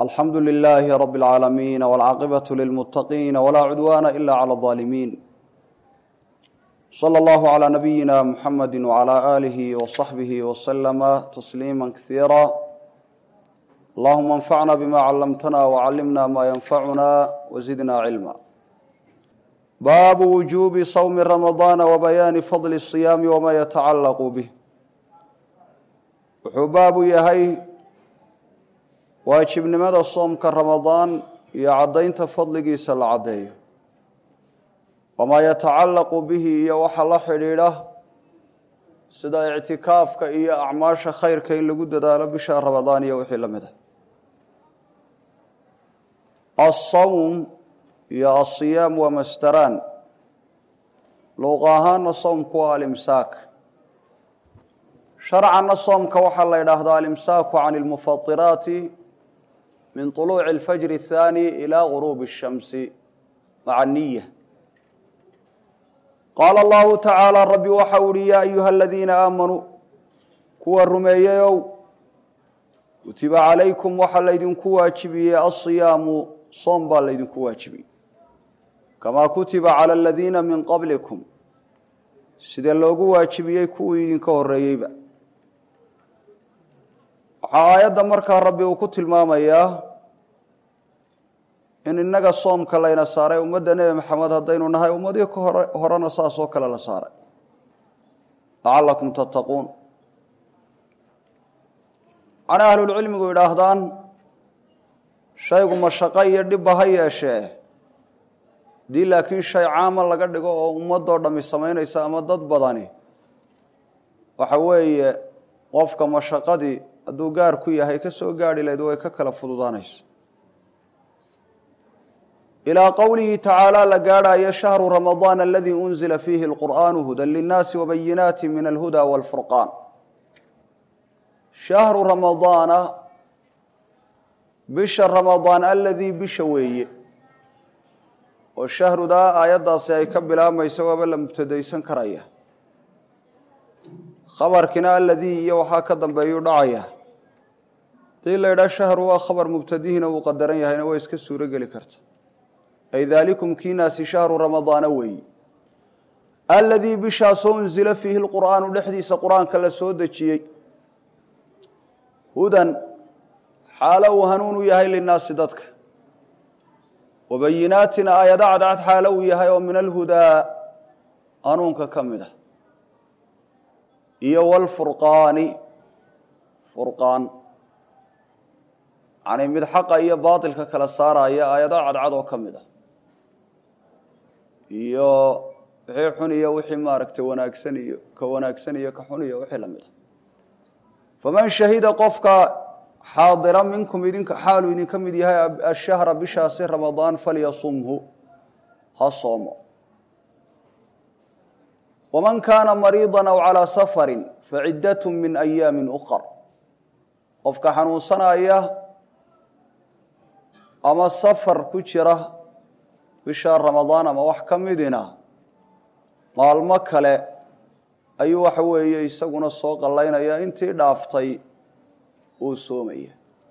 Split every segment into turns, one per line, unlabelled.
alxamdu lilaahi rab اlcaalamiin wاlcaaqibaة lilmuttaqiin wlaa cudwaana ila clى الظaalimiin slى اllahu عlى nabiyina muxamadi wعlى aalihi وصaxbihi wslama tasliima kasiira allahuma اnfacna bima callamtana wcallimna ma yanfacuna wzidna cilma baabu wujuubi sawmi ramadaana wabayaani fadli الصiyaami wma yatacalaqu bih wuxuu baabu yahay waajibnimada soomka ramadaan iyo caddaynta fadligiisa la caddeeyo wamaa yatacallaqu bihi iyo waxa la xidhiidha sida ictikaafka iyo acmaasha khayrka in lagu dadaalo bisha ramadaan iyo wixii la mid a asawm iyo asiyaam waa masdaraan luuqa ahaana soomku waa alimsaak sharcanna soomka waxaa la yidhaahdaa alimsaaku can lmufatiraati min طuluuci اlfajri الthaani ilى guruubi الshamsi maca niya qaala allahu tacaala rabbi waxa u uhi yaa ayuha aladiina aamanuu kuwa rumeeyeyow kutiba calaykum waxaa laydinku waajibiyey asiyaamu soom baa laydinku waajibiyey kamaa kutiba calى aladiina min qablikum sidee loogu waajibiyey kuwii idinka horeeyeyba waxaa aayadda markaa rabbi uu ku tilmaamayaa in innaga soomka layna saaray ummadda nebi maxamed haddaynu nahay ummadii ka hore horena saas oo kale la saaray lacallakum tattaquun macnaa ahlulcilmigu yidhaahdaan shaygu mashaqo iyo dhibba ha yeeshee haddii laakiin shay caama laga dhigo oo ummadoo dhammi samaynaysa ama dad badani waxa weeye qofka mashaqadii hadduu gaar ku yahay ka soo gaarhi lahayd way ka kala fududaanaysa ilaa qowlihi tacaala la gaadhayo shahru ramadaan aladii unzila fiihi alqur'aanu hudan linnaasi wabayinaati min alhuda waalfurqaan shahru ramadaana bisha ramadaan aladii bisha weeye oo shahrudaa aayaddaasi ay ka bilaabmayso waaba la mubtadaysan karaya khabarkina aladii iyo waxaa ka dambeeyuu dhacaya hadii la yidhaha shahru waa khabar mubtadihiina uu qadaran yahayna way iska suuro geli karta ay daalikum kiinaasi shahru ramadaana weeyi aladii bishaasoo unzila fiihi lqur'aanu dhexdiisa qur-aanka la soo dejiyey hudan xaalo uu hanuun u yahay linnaasi dadka wabayinaatin aayado cadcad xaalo uu yahay oo min alhudaa hanuunka ka mid ah iyo wlfurqaani furqaan yani mid xaqa iyo baatilka kala saaraya aayado cadcad oo ka mid ah iyo wixii xun iyo wixii maaragtay wanaagsan iyo ka wanaagsan iyo ka xun iyo wixii lamid ah faman shahida qofka xaadira minkum idinka xaaluu idinka mid yahay ashahra bishaasi ramadaan falyasumhu ha soomo waman kaana mariida aw calaa safarin faciddat min ayaami ukar qofka xanuunsanaya ama safar ku jira bisha ramadaan ama wax ka midina maalmo kale ayuu waxa weeye isaguna soo qallaynaya intii dhaaftay uu soomaya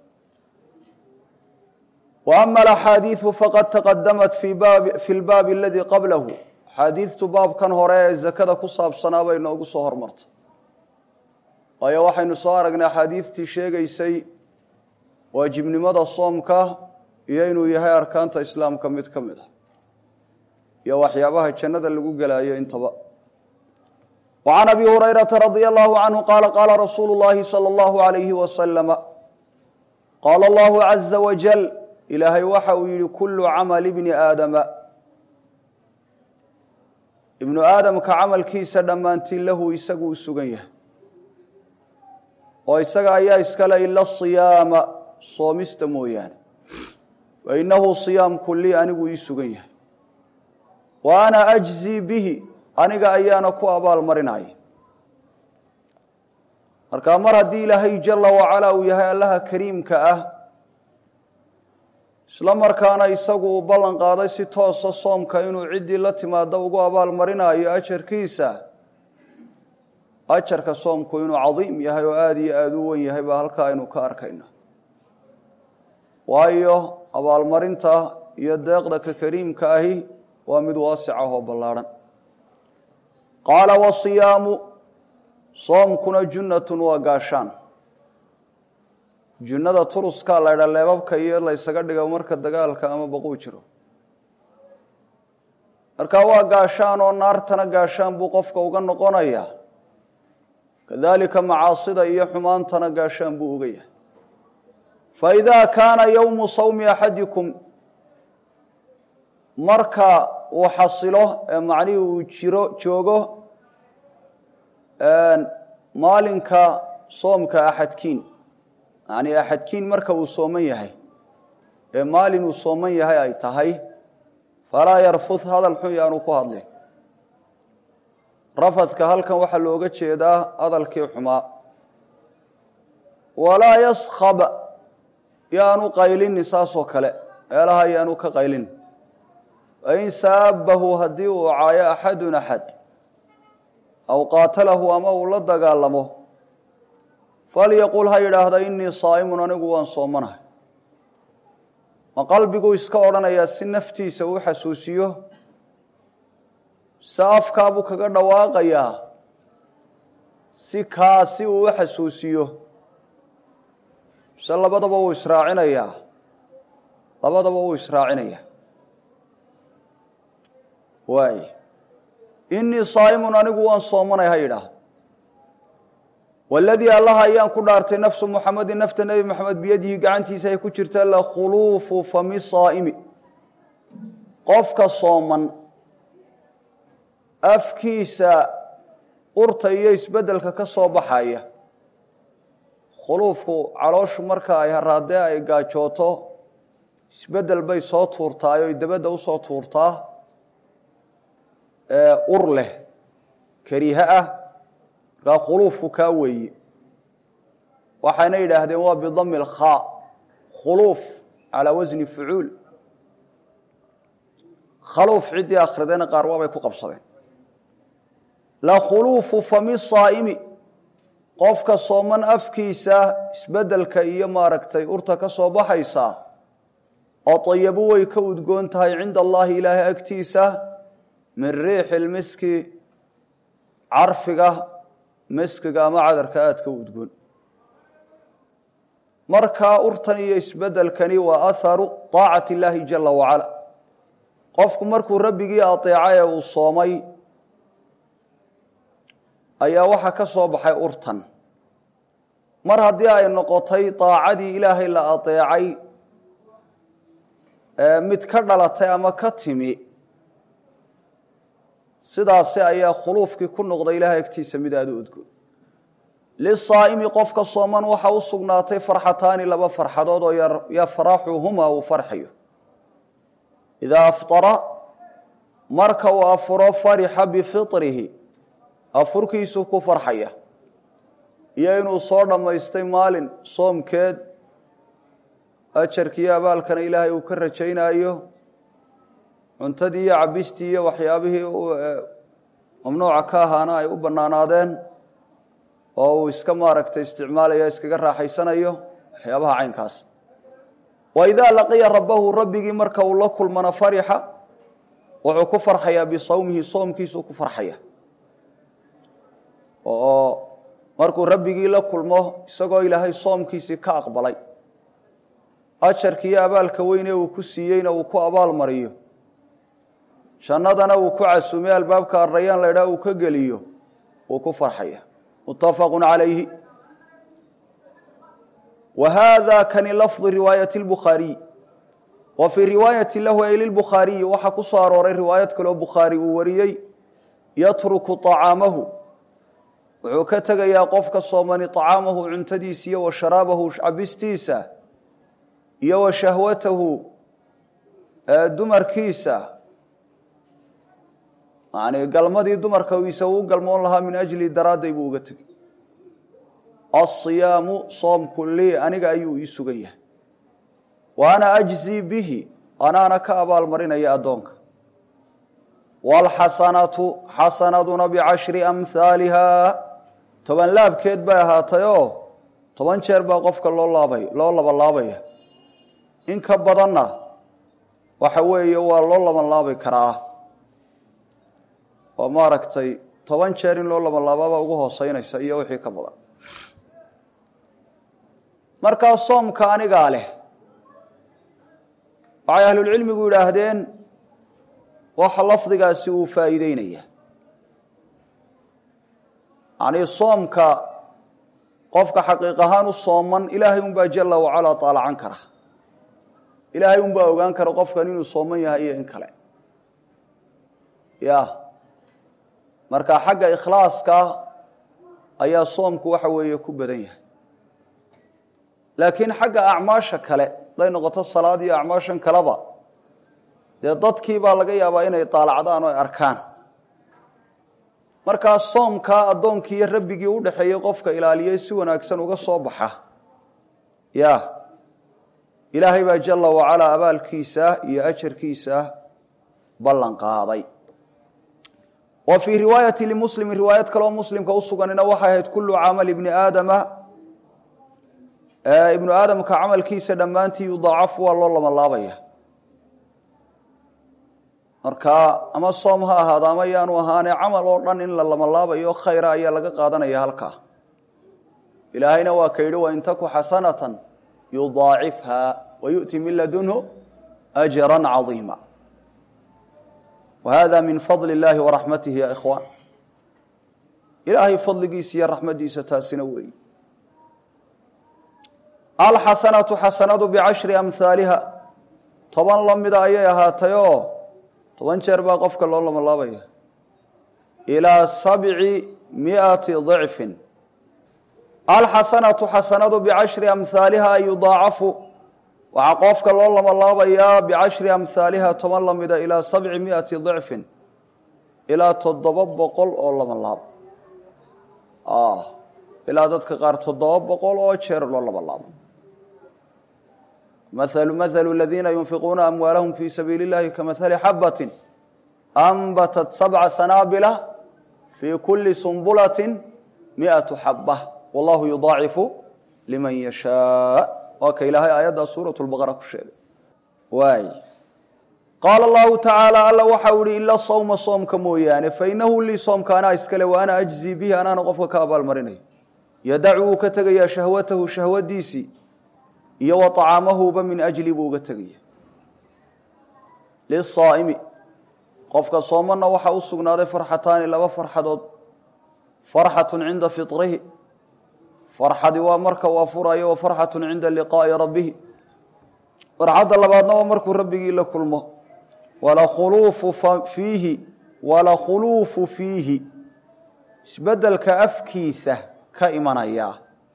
wa ama alaxaadiidu faqad taqadamat fi lbaabi aladii qablahu axaadiidtu baabkan hore ee zakada ku saabsanaa bay noogu soo hormartay waayo waxaynu soo aragnay axaadiidtii sheegaysay waajibnimada soomka iyo inuu yahay arkaanta islaamka mid ka mid ah iyo waxyaabaha jannada lagu gelaayo intaba wa can abi hurayrata radia allahu canhu qaala qaala rasuulu llahi sala allahu alayhi wasalama qaala allahu caza wajal ilaahay waxa uu yihi kullu camali bni aadama ibnu aadamka camalkiisa dhammaantiin lahu isagu u sugan yahay oo isaga ayaa iskale ila siyaama soomista mooyaane fa innahu siyaamku lii anigu ii sugan yahay wa ana ajzii bihi aniga ayaana ku abaalmarinaya markaa mar haddii ilaahay jala wacalaa uu yahay allaha kariimka ah isla markaana isagu uu ballan qaaday si toosa soomka inuu ciddii la timaado ugu abaalmarinayo ajarkiisa ajarka soomku inuu cadiim yahay oo aada iyo aada u wen yahay baa halkaa aynu ka arkayna waayo abaalmarinta iyo deeqda ka kariimka ahi waa mid waasic ah oo ballaadhan qaala wasiyaamu soomkuna junnatun waa gaashaan junnada turuskaa la ydha leebabka iyo laysaga dhigo marka dagaalka ama baquu jiro marka waa gaashaan oo naartana gaashaan buu qofka uga noqonayaa kadalika macaasida iyo xumaantana gaashaan buu uga yahay faidaa kaana yowmu sawmi axadikum marka uu xasilo ee macnihii uu jiro joogo maalinka soomka axadkiin yacnii axadkiin marka uu sooman yahay ee maalin uu sooman yahay ay tahay falaa yarfud hadal xun yaanu ku hadlin rafadka halkan waxaa looga jeedaa hadalkii xumaa walaa yaskhab yaanu qaylinin saasoo kale meelaha yaanu ka qaylin wain saabahu haddii uu caayo axadun axad aw qaatalahu ama uu la dagaalamo falyaqul ha yidhaahda inii saa'imun anigu waan soomanahay ma qalbiguu iska odhanayaa si naftiisa uu xasuusiyo se afkaabuu kaga dhawaaqayaa si kaasi uu u xasuusiyo se labadaba wuu israacinayaa labadaba wuu israacinayaa waay inii saa'imun anigu waan soomanay ha yidhaahdo waladii allaha ayaan ku dhaartay nafsu muxamedin nafta nebi moxamed biyadihi gacantiisa ay ku jirta lakhuluufu fami saa'imi qofka sooman afkiisa urta iyo isbeddelka ka soo baxaya khuluufku calooshu marka ay haraadee ay gaajooto isbeddel bay soo tuurtaay oy dabadda usoo tuurtaa ur leh kariihe ah markaa khuluufku kaa weeye waxayna yidhaahdeen waa bidami lkhaa khuluuf calaa wasni fucuul khaluuf ciddii akhridayna qaar waabay ku qabsadeen la khuluufu fami saa'imi qofka sooman afkiisa isbeddelka iyo maaragtay urta ka soo baxaysa oo tayabu way ka udgoon tahay cinda allaahi ilaahay agtiisa min riixi lmiski carfiga miskiga ama cadarka aadka u udgoon markaa urtan iyo isbeddelkani waa aharu taacati illaahi jala wacala qofku markuu rabbigii ateeca ee uu soomay ayaa waxaa ka soo baxay urtan mar haddii ay noqotay daacadii ilaahay la ateecay mid ka dhalatay ama ka timi sidaasi ayaa khuluufkii ku noqday ilahay agtiisa mid aada u udgoon lisaa'imi qofka sooman waxa u sugnaatay farxataani laba farxadood oo yafraxuhuma uu farxayo idaa aftara marka uu afuro farixa bifitrihi afurkiisuu ku farxaya iyo inuu soo dhammaystay maalin soomkeed ajarkiiyo abaalkana ilaahay uu ka rajaynaayo cuntadii iyo cabistii iyo waxyaabihii mamnuuca ka ahaana ay u bannaanaadeen oo uu iska maaragtay isticmaalayo iskaga raaxaysanayo waxyaabaha caynkaas wa idaa laqiya rabbahu rabbigii marka uu la kulmana farixa wuxuu ku farxayaa bisawmihi soomkiisuu ku farxaya oo markuu rabbigii la kulmo isagoo ilaahay soomkiisii ka aqbalay ajarkiiyo abaalka weyne uu ku siiyeyna uu ku abaal mariyo jannadana uu ku casuumay albaabka arayaan laydhaa uu ka geliyo uu ku farxaya muttafaqu calayhi wa haada kani lafdi riwaayati lbukhaariy wa fii riwaayati lahu ay lilbukhaariyi waxaa ku soo arooray riwaayad kaloo bukhaari uu wariyey yatruku طacaamahu wuxuu ka tegayaa qofka soomani طacaamahu cuntadiisa iyo wa sharaabahu cabistiisa iyo wa shahwatahu dumarkiisa yani galmadii dumarka isa uu galmoon lahaa min ajli daraadday buu uga tegey asiyaamu soomku lii aniga ayuu ii sugan yahay wa ana ajzii bihi anaana ka abaalmarinaya addoonka waalxasanatu xasanaduna bicashri amhaaliha toban laabkeed bay ahaatay oo toban jeer baa qofka loo laabay loo labalaabaya in ka badanna waxa weeye waa loo laban laabi karaa oo maaragtay toban jeer in loo laban laababa ugu hooseynaysa iyo wixii ka badan markaa soomka anigaa leh waxay ahlulcilmigu yidhaahdeen waxa lafdigaasi uu faa'iideynaya yacnii soomka qofka xaqiiq ahaan u sooman ilaahay unbaa jala wacalaa taalacan kara ilaahay unbaa ogaan kara qofkan inuu sooman yahay iyo in kale ya marka xagga ikhlaaska ayaa soomku waxa weeye ku badan yahay laakiin xagga acmaasha kale haday noqoto salaad iyo acmaashan kaleba dee dadkii baa laga yaabaa inay daalacdaan oo ay arkaan markaa soomkaa addoonkii iyo rabbigii u dhexeeyey qofka ilaaliyey si wanaagsan uga soo baxa ya ilaahay baa jala wacalaa abaalkiisa iyo ajarkiisa ballan qaaday wa fii riwaayati limuslimi riwaayad kaleoo muslimka usuganina waxay ahayd kullu camal ibni aadama ibnu aadamka camalkiisa dhammaantii yudaacafu waa loo labanlaabaya marka ama soom ha ahaado ama yaanu ahaane camal oo dhan in la labanlaabayo khayra ayaa laga qaadanaya halkaa ilaahayna waa ka yidhi wain taku xasanatan yudaacifha wa yu'ti min ladunhu ajra cadiima wa hada min fadli اllahi waraxmatihi ya ikhwaan ilaahay fadligiisa iyo raxmadiisa taasina weeyi alxasanatu xasanadu bicashri amhaaliha toban la mida ayay ahaatay oo toban jeer baa qofka loo labanlaabaya ilaa sabci miati dicfin alxasanatu xasanadu bicashri amhaaliha ay yudaacafu waxaa qofka loo labanlaabayaa bicashri amhaaliha toban la mida ilaa sabci miati dicfin ilaa toddoba boqol oo labanlaab ilaa dadka qaar toddoba boqol oo jeer loo labanlaabo mahalu mahalu aladiina yunfiquuna amwaalahum fii sabiili اllahi kamahali xabatin anbatat sabca sanaabila fii kuli sumbulati miatu xaba wallahu yudaacifu liman yashaa waa ka ilaahay aayaddaa suurat lbaqara ku sheegay waay qaala allahu tacaala alla waxau ihi ila sawma soomka mooyaane fainahu lii soomka anaa iskale wa ana ajzii bihi anaana qofka ka abaalmarinayo yadacu wuu ka tegayaa shahwatahu shahwadiisii iyo wa طacaamahuba min ajli buu uga tegaya lisaa'imi qofka soomana waxaa u sugnaaday farxataani laba farxadood farxatu cinda fiطrihi farxadi waa marka uu afurayo wa farxatu cinda liqaa'i rabbihi farxadda labaadna waa markuu rabbigii la kulmo walakhuluufu fiihi walakhuluufu fiihi isbedelka afkiisa ka imanaya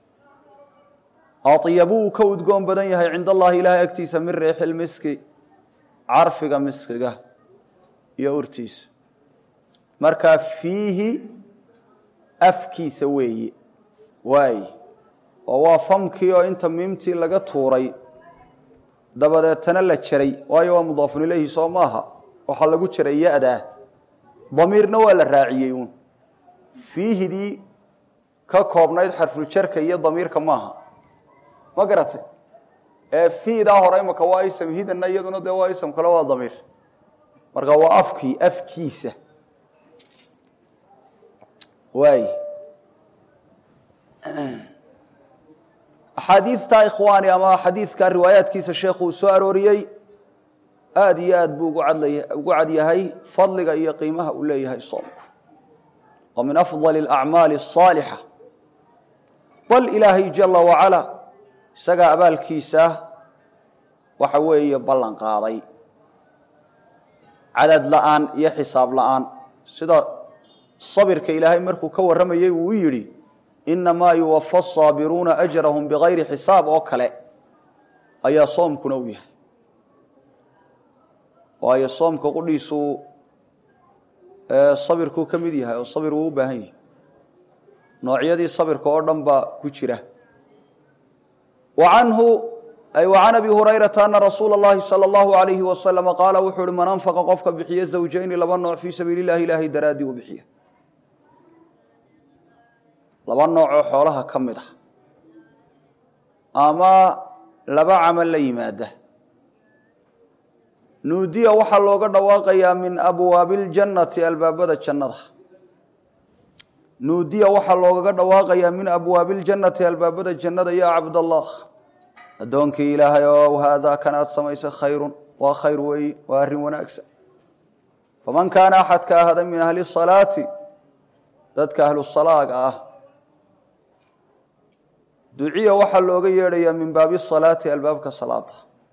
aطyabuu ka udgoon badan yahay cind allahi ilaahay agtiisa min riixi lmiski carfiga miskiga iyo urtiisa markaa fiihi afkiisa weeye waay oo waa famkii oo inta miimtii laga tuuray dabadeetana la jaray waayo waa mudaafun ilayhi soo maaha waxaa lagu jaray ya-daa damiirna waa la raaciyey uun fiihidii ka koobnayd xarfuljarka iyo damiirka maaha ma garatay ee fiidaa hore imaka waa ism hidana iyaduna dee waa ism kale waa damiir marka waa afkii afkiisa waay axaadiidta ikhwaani ama xadiidka riwaayaadkiisa sheekhu uu soo arooriyey aada iyo aad buu ugu cad yahay fadliga iyo qiimaha uu leeyahay soomku wa min afضali اlacmaali الصaalixa bal ilaahay jala wacala isagaa abaalkiisa waxa weeye ballan qaaday cadad la-aan iyo xisaab la-aan sida sabirka ilaahay markuu ka warramayey uu u yidhi inamaa yuwafa asaabiruuna ajrahum bigayri xisaab oo kale ayaa soomkuna u yahay waayo soomka qudhiisu sabirkuu ka mid yahay oo sabir wuu u baahan yahay noocyadii sabirka oo dhan baa ku jira anhu ay can abi hurayrata ana rasuula اllahi salى اllahu alayhi wasalama qaala wuxuu uhi man anfaqa qofka bixiya zawjayni laba nooc fii sabiili اllahi ilaahay daraaddii u bixiya laba noocoo xoolaha ka mid ah ama laba camal la yimaada nuudiya waxaa looga dhawaaqayaa min abwaabi اljannati albaabada jannada nuudiya waxaa loogaga dhawaaqayaa min abwaabi اljannati albaabada jannada ya cabdallah addoonkii ilaahay ow haadaa kan aad samaysay khayrun waa khayr weeye waa arrin wanaagsan faman kaana axadka ahada min ahli salaati dadka ahlu salaaga ah duciya waxaa looga yeedhayaa min baabi salaati albaabka salaada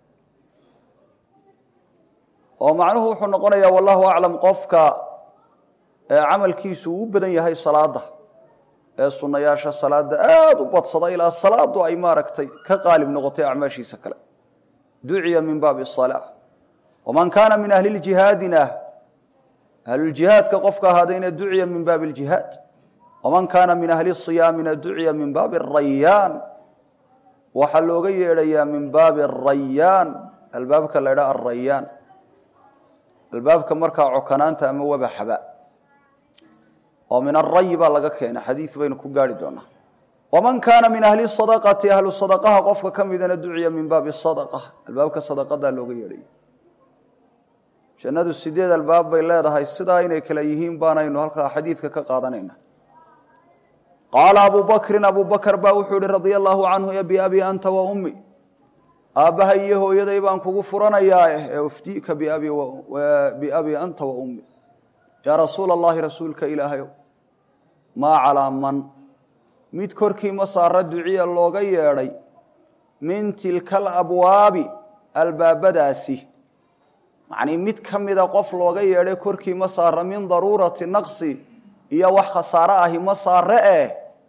oo macnuhu wuxuu noqonayaa wallahu aclam qofka ee camalkiisu uu u badan yahay salaada ee sunnayaasha salaada aada u badsada ilaa salaadu ay maaragtay ka qaalib noqotay acmaashiisa kale duciya min baabi salaa waman kaana min ahli ljihaadina ahluljihaadka qofka ahaadayna duciya min baabi ljihaad waman kaana min ahli siyaamina duciya min baabi arayaan waxaa looga yeedhayaa min baabi arayaan albaabka la ydhaha arayaan albaabka markaa cokanaanta ama wabaxaba oo min arayi baa laga keena xadiid baynu ku gaari doonaa waman kaana min ahli sadaqati ahlu sadaqaha qofka ka midana duciya min baabi sadaqa albaabka sadaqadaa looga yeedhaya jannadu sideed albaab bay leedahay sidaa inay kale yihiin baanaynu halkaa xadiidka ka qaadanayna qaala abu bakrin abu bakr baa wuxuu ihi radia allahu canhu ya biabi anta wa ummi aabbaha iyo hooyaday baan kugu furanayaa ee ufdiika biabi anta wa ummi yaa rasuula allahi rasuulka ilaahayow maa calaa man mid korkii ma saara duciya looga yeedhay min tilka alabwaabi albaabadaasi macnii mid ka mida qof looga yeedhay korkii ma saara min daruurati naqsi iyo wax khasaare ahi ma saare eh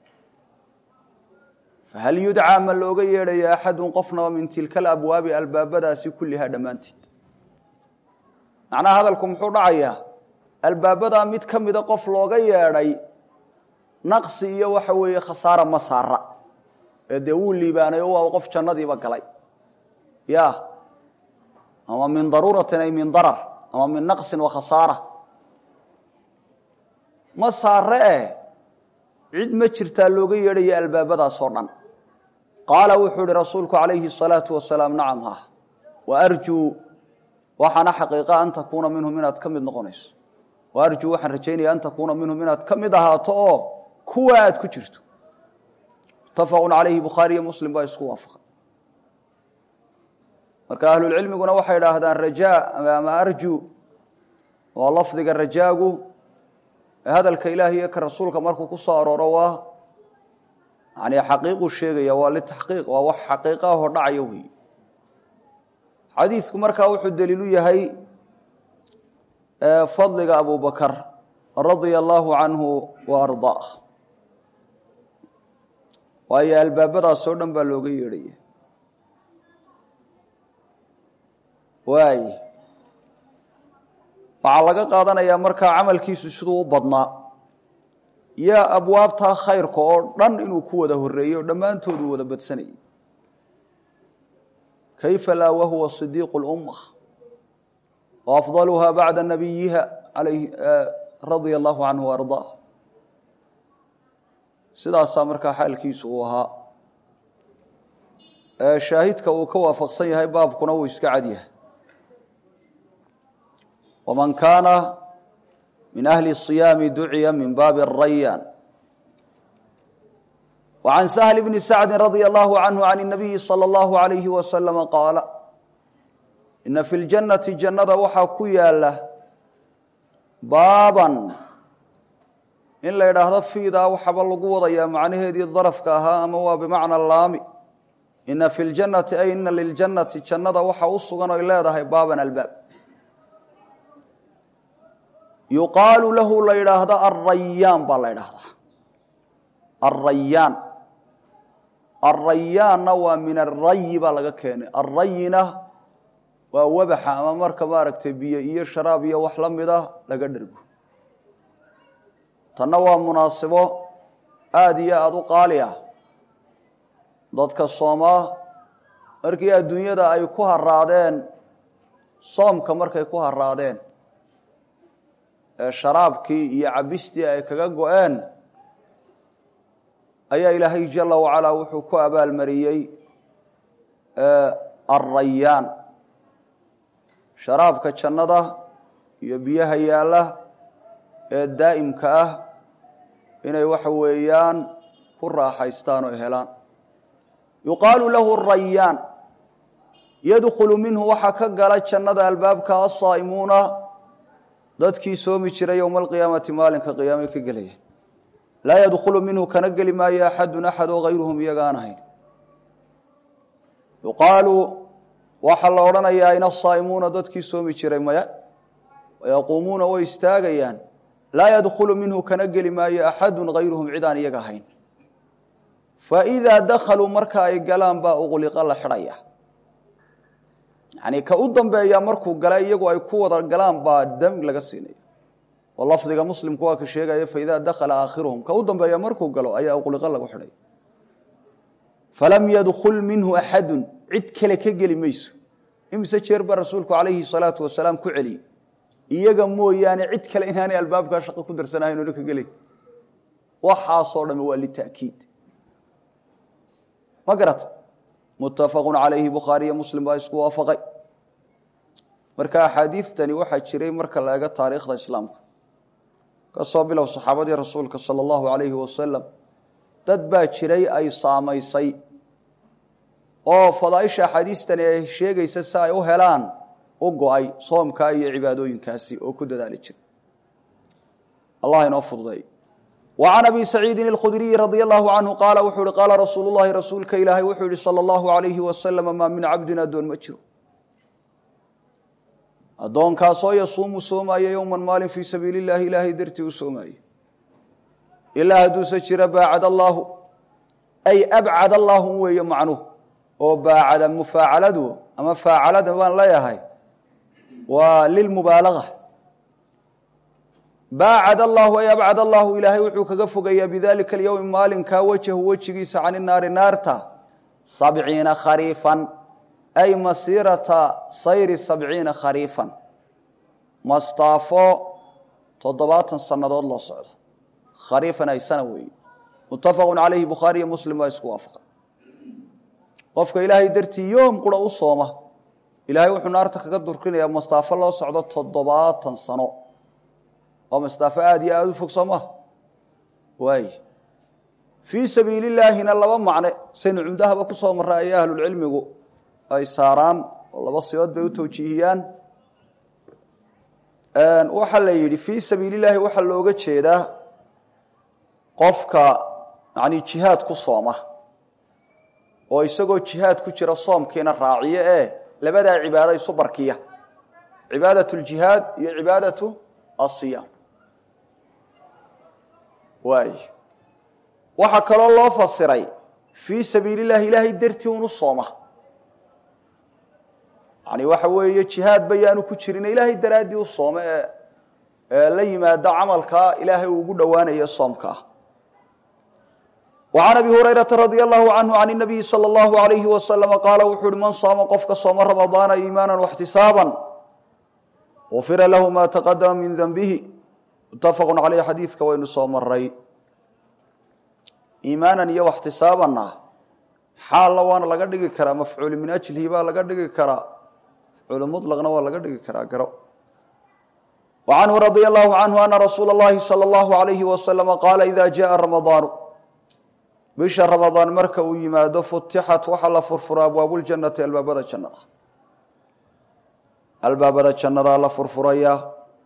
fahal yudcaa ma looga yeedhaya axadun qofnaba min tilka alabwaabi albaabadaasi kullihaa dhammaanteed macnaha hadalku muxuu dhacayaa albaabadaa mid ka mida qof looga yeedhay naqsi iyo waxa weeye khasaara ma saara ee dee wuu liibaanay oo waa qof jannadiiba galay ya ama min daruuratin ay min darar ama min naqsin wa khasaara ma saare eh cid ma jirtaa looga yeedhaya albaabadaas oo dhan qaala wuxuu ihi rasuulku calayhi الsalaatu wasalaam nacam ha wa arjuu waxaana xaqiiqa an takuuna minhum inaad ka mid noqonayso wa arjuu waxaan rajaynaya an takuuna minhum inaad ka mid ahaato oo kuwa aad ku jirto mutafaqu calayhi bukhaariyo muslim baa isku waafaqay marka ahlulcilmiguna waxay idhaahdaan rajaa ama arju waa lafdiga rajaagu ee hadalka ilaah iyo ka rasuulka markuu ku soo arooro waa yani xaqiiquu sheegaya waa litaxqiiq waa wax xaqiiqa ahoo dhacaya wey xadiidku markaa wuxuu daliilu yahay fadliga abu bakar radia allahu canhu wa ardaa waayo albaabadaas oo dhan baa looga yeedhaya waay waxaa laga qaadanayaa markaa camalkiisu siduu u badnaa iyo abwaabtaa khayrka oo dhan inuu ku wada horeeyey oo dhammaantoodu wada badsanayay kayfa laa wahuwa صidiiqu اlumma waafdaluha bacda nabiyiha radia allahu canhu ardaa sidaasaa markaa xaalkiisu uu ahaa shaahidka uu ka waafaqsan yahay baabkuna wuu iska cad yahay waman kaana min ahli الصiyaami duciya min baabi الrayaan وعن سهل بن سعد رضي الله عنه عن النبي صلى الله عليه وسلم قال إن في الجنة جنة waxaa ku yaala baaban in la idhaahdo fiidaa waxaba lagu wadayaa macnaheedii darafka ahaa ama waa bimacna laami ina fi ljannati ay ina liljannati jannada waxa u sugan oy leedahay baaban albaab yuqaalu lahu la yidhaahdo arrayaan baa la ydhaahdaa arrayaan arayaanna waa min arayi baa laga keenay arayina waa wabaxa ama marka maaragtay biyo iyo sharaab iyo wax la mid ah laga dhergo tanna waa munaasibo aada iyo aada u qaali ah dadka soomaa markii adduunyada ay ku haraadeen soomka markay ku haraadeen ee sharaabkii iyo cabistii ay kaga go-een ayaa ilaahay jala wacalaa wuxuu ku abaalmariyey arayaan sharaabka jannada iyo biyaha yaalla ee daa'imka ah inay waxa weeyaan ku raaxaystaan oo helaan yuqaalu lahu rayaan yadkhulu minhu waxaa ka gala jannada albaabka asaa'imuuna dadkii soomi jiray yowma alqiyaamati maalinka qiyaame ka gelaya laa yadkhulu minhu kana geli maayo axadun axad oo hayruhum iyaga aan ahayn yuqaalu waxaa la odhanayaa in asaa'imuuna dadkii soomi jiray maya wayaquumuuna way istaagayaan laa yadkhulu minhu kana geli maayo axadun hayruhum cid aan iyaga ahayn faidaa dakhaluu marka ay galaan baa uqliqa la xidhaya yacnii ka u dambeeya markuu gala iyagu ay ku wada galaan baa dam laga siinaya oo lafdiga muslimku waa ka sheegaya faidaa dakhala aakhiruhum ka u dambeeya markuu galo ayaa uqliqa lagu xidhaya falam yadkhul minhu axadun cid kale ka geli mayso imise jeer baa rasuulku calayhi salaatu wasalaam ku celiyey iyaga mooyaane cid kale inaanay albaabkaa shaqo ku darsanahayn oona ka gelay waxaasoo dhami waa lita'kiid ma garata muttafaqu calayhi bukhaariyo muslim baa isku waafaqay marka axaadiidtani waxaa jiray marka la eego taariikhda islaamka ka soo bilow saxaabadii rasuulka sala allahu calayhi wasalam dad baa jiray ay saamaysay oo fadaaisha axaadiistani ay sheegaysa si ay u helaan u go-ay soomkaa iyo cibaadooyinkaasi oo ku dadaali jira allah inoo fududeey wa can abi saciidin alkhudriyi radia allahu canhu qaala wuxuu ihi qaala rasuulu llahi rasuulka ilaahay wuxuu yihi sala allahu alayhi wasalama maa min cabdin addoon ma jiro addoonkaasoo yasuumu soomaayo yowman maalin fii sabiili llahi ilaahay dartii u soomaayo ilaa hadduuse jira baacad allaahu ay abcad allaahu weeye macnuhu oo baacada mufaacaladu ama faacalada baan leeyahay waa lilmubaalaga baacad allahu ay abcad allahu ilaahay wuxuu kaga fogayaa bidalika alyowmi maalinkaa wajahu wejigiisa cani naari naarta sabciina khariifan ay masiirata sayri sabciina khariifan mastaafo toddobaatan sannadood loo socdo khariifan ay sana weeye muttafaqu calayhi bukhaariyo muslim baa isku waafaqa qofka ilaahay dartii yoom qura u sooma ilaahay wuxuu naarta kaga durkinayaa mastaafo loo socdo toddobaatan sano waa mastaafo aada iyo aada u fog soo maha waay fii sabiili llaahina laba macne saynu cumdahaba ku soo marra ay ahlulcilmigu ay saaraan oo laba sibood bay u tawjiihiyaan waxaa la yidhi fii sabiili llaahi waxaa looga jeedaa qofka yani jihaad ku sooma oo isagoo jihaad ku jira soomkiina raaciyo ee labadaa cibaado isu barkiya cibaadat ljihaad iyo cibaadatu asiyaam waay waxaa kaloo loo fasiray fii sabiili llahi ilaahay dartii unu sooma yani waxa weeye jihaad bayaanu ku jirin ilaahay daraaddii u soome ee la yimaado camalkaa ilaahay uu ugu dhowaanayo soomkaa وعن أبي هريرة رضي الله عنه عن النبي صلى الله عليه وسلم قال وxuu hi mن صاaم qofka sooma رمضاaن إيمانا واحتiساaبا غفira lahu ma تقدمa min ذنبه متفق عaليه xadيiثka waynu soo maray iimaanan iyo واxtisaabanna xaalla waana laga dhigi karaa mafcuul min أجlihi baa laga dhigi karaa mafcuul مطلqna waa laga dhigi karaa garo وعنه رضي الله عنه أن رsuuل اللhi صلى الله عليه وسلم قال إذا جاء رمضان bisha ramadaan marka uu yimaado futixat waxaa la furfuraa abwaabuljannati albaabada jannada albaabada jannadaa la furfurayaa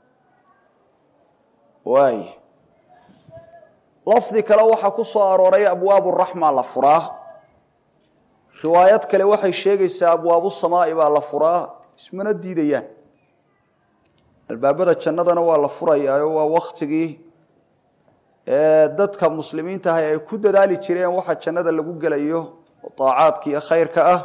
waay lafdi kale waxaa ku soo arooray abwaabu raxma la furaa riwaayad kale waxay sheegaysaa abwaabu samaa'i baa la furaa ismana diidayaan albaabada jannadana waa la furayaayo waa waktigii dadka muslimiinta ahay ay ku dadaali jireen waxa jannada lagu gelayo oo daacaadka iyo khayrka ah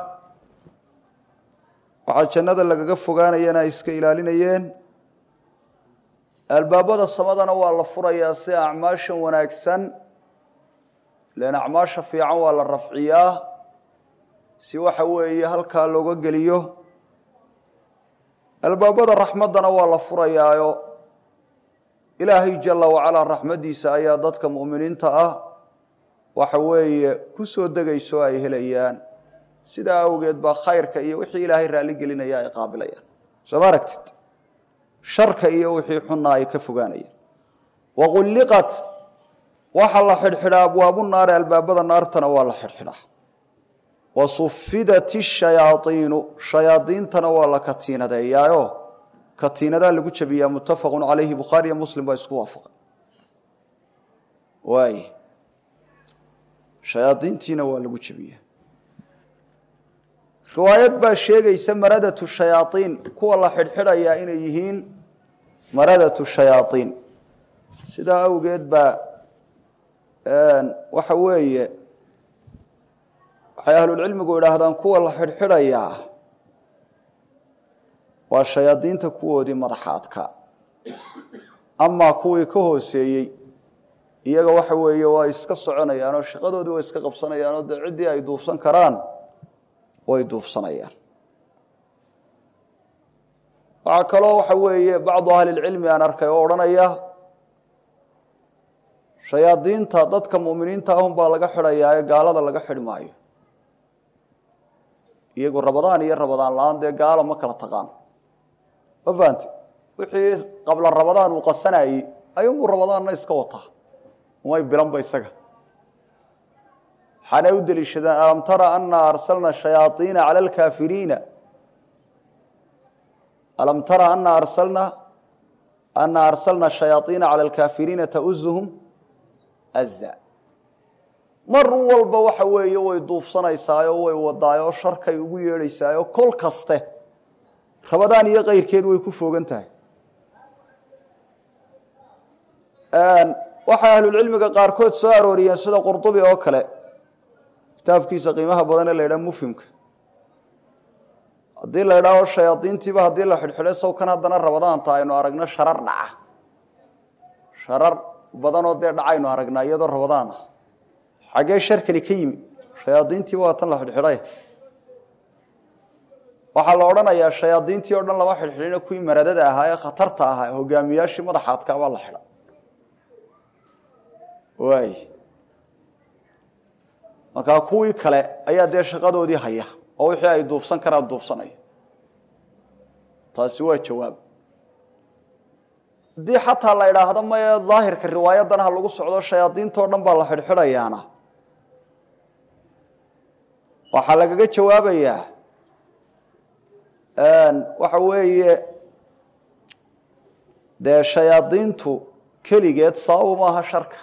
waxaa jannada lagaga fogaanayana ay iska ilaalinayeen albaabada samadana waa la furayaa si acmaashan wanaagsan len acmaasha fiican waa la rafciyaa si waxa weeye halkaa looga geliyo albaabada raxmaddana waa la furayaayo ilaahay jala wacalaa raxmaddiisa ayaa dadka mu'miniinta ah waxa weeye ku soo degayso ay helayaan sidaa awgeed baa khayrka iyo wixii ilaahay raalli gelinaya ay qaabilayaan soo ma aragtid sharka iyo wixii xunna ay ka fogaanayeen waqulliqat waxaa la xidhxidhaa abwaabu naari albaabada naartana waa la xidhxidhaa wasufidat shayaaiinu shayaadiintana waa la katiinadeeyaayo katiinadaa lagu jabiyaa muttafaqu calayhi bukhaari iyo muslim baa isku waafaqay waay shayaadiintiina waa lagu jabiyaa riwaayad baa sheegaysa maradatu shayaaiin kuwa la xidhxidhayaa inay yihiin maradatu shayaaiin sidaa awgeed baa waxa weeye waxay ahlulcilmigu idhaahdaan kuwa la xidhxidhayaa waa shayaadiinta kuwoodii madaxaadka amaa kuwii ka hooseeyey iyaga waxa weeye waa iska soconayaan oo shaqadoodii waa iska qabsanayaan oo dee ciddii ay duufsan karaan way duufsanayaan waxaa kaloo waxa weeye bacdu ahlilcilmi aan arkay oo odhanaya shayaadiinta dadka muminiinta ahun baa laga xidhayaa ee gaalada laga xidhi maayo iyagu rabadaan iyo rabadaan la-aan dee gaalo ma kala taqaan ma fahanti wixii qabla rabadaan uu qasanayey ayuunbuu rabadaanna iska wataa umay bilanba isaga waxaanay u deliishadeen alam tara ana arsalna shayaaiina cala alkaafiriina alam tara ana arsalna ana arsalna shayaaiina cala alkaafiriina tauzuhum aza mar walba waxa weeye way duufsanaysaayo way wadaayo sharkay ugu yeedhaysaayo kol kaste rabadaan iyo kayrkeed way ku fogan tahay waxay ahlulcilmiga qaarkood soo arooriyeen sida qurdubi oo kale kitaabkiisa qiimaha badan ee la ydhaha mufhimka haddii la ydhaaho shayaadiintiiba haddii la xidhxidhay sawkan haddana rabadaanta aynu aragno sharar dhaca sharar badanoo dee dhacaynu aragnaa iyadoo rabadaan ah xaggee sharkani ka yimi shayaadiintiiba waa tan la xidhxidhay waxaa la odhanayaa shayaadiintii o dhan lama xidhxidhina kuwii maradada ahaa ee khatarta ahaa hogaamiyaashii madaxaadkaabaa la xidha waay markaa kuwii kale ayaa dee shaqadoodii haya oo wixii ay duufsan karaan duufsanaya taasi waa jawaab haddii xataa la idhaahdo maye daahirka riwaayadan ha lagu socdo shayaadiintao dhan baa la xidhxidhayaana waxaa lagaga jawaabayaa waxa weeye dee shayaadiintu keligeed sababu maaha sharka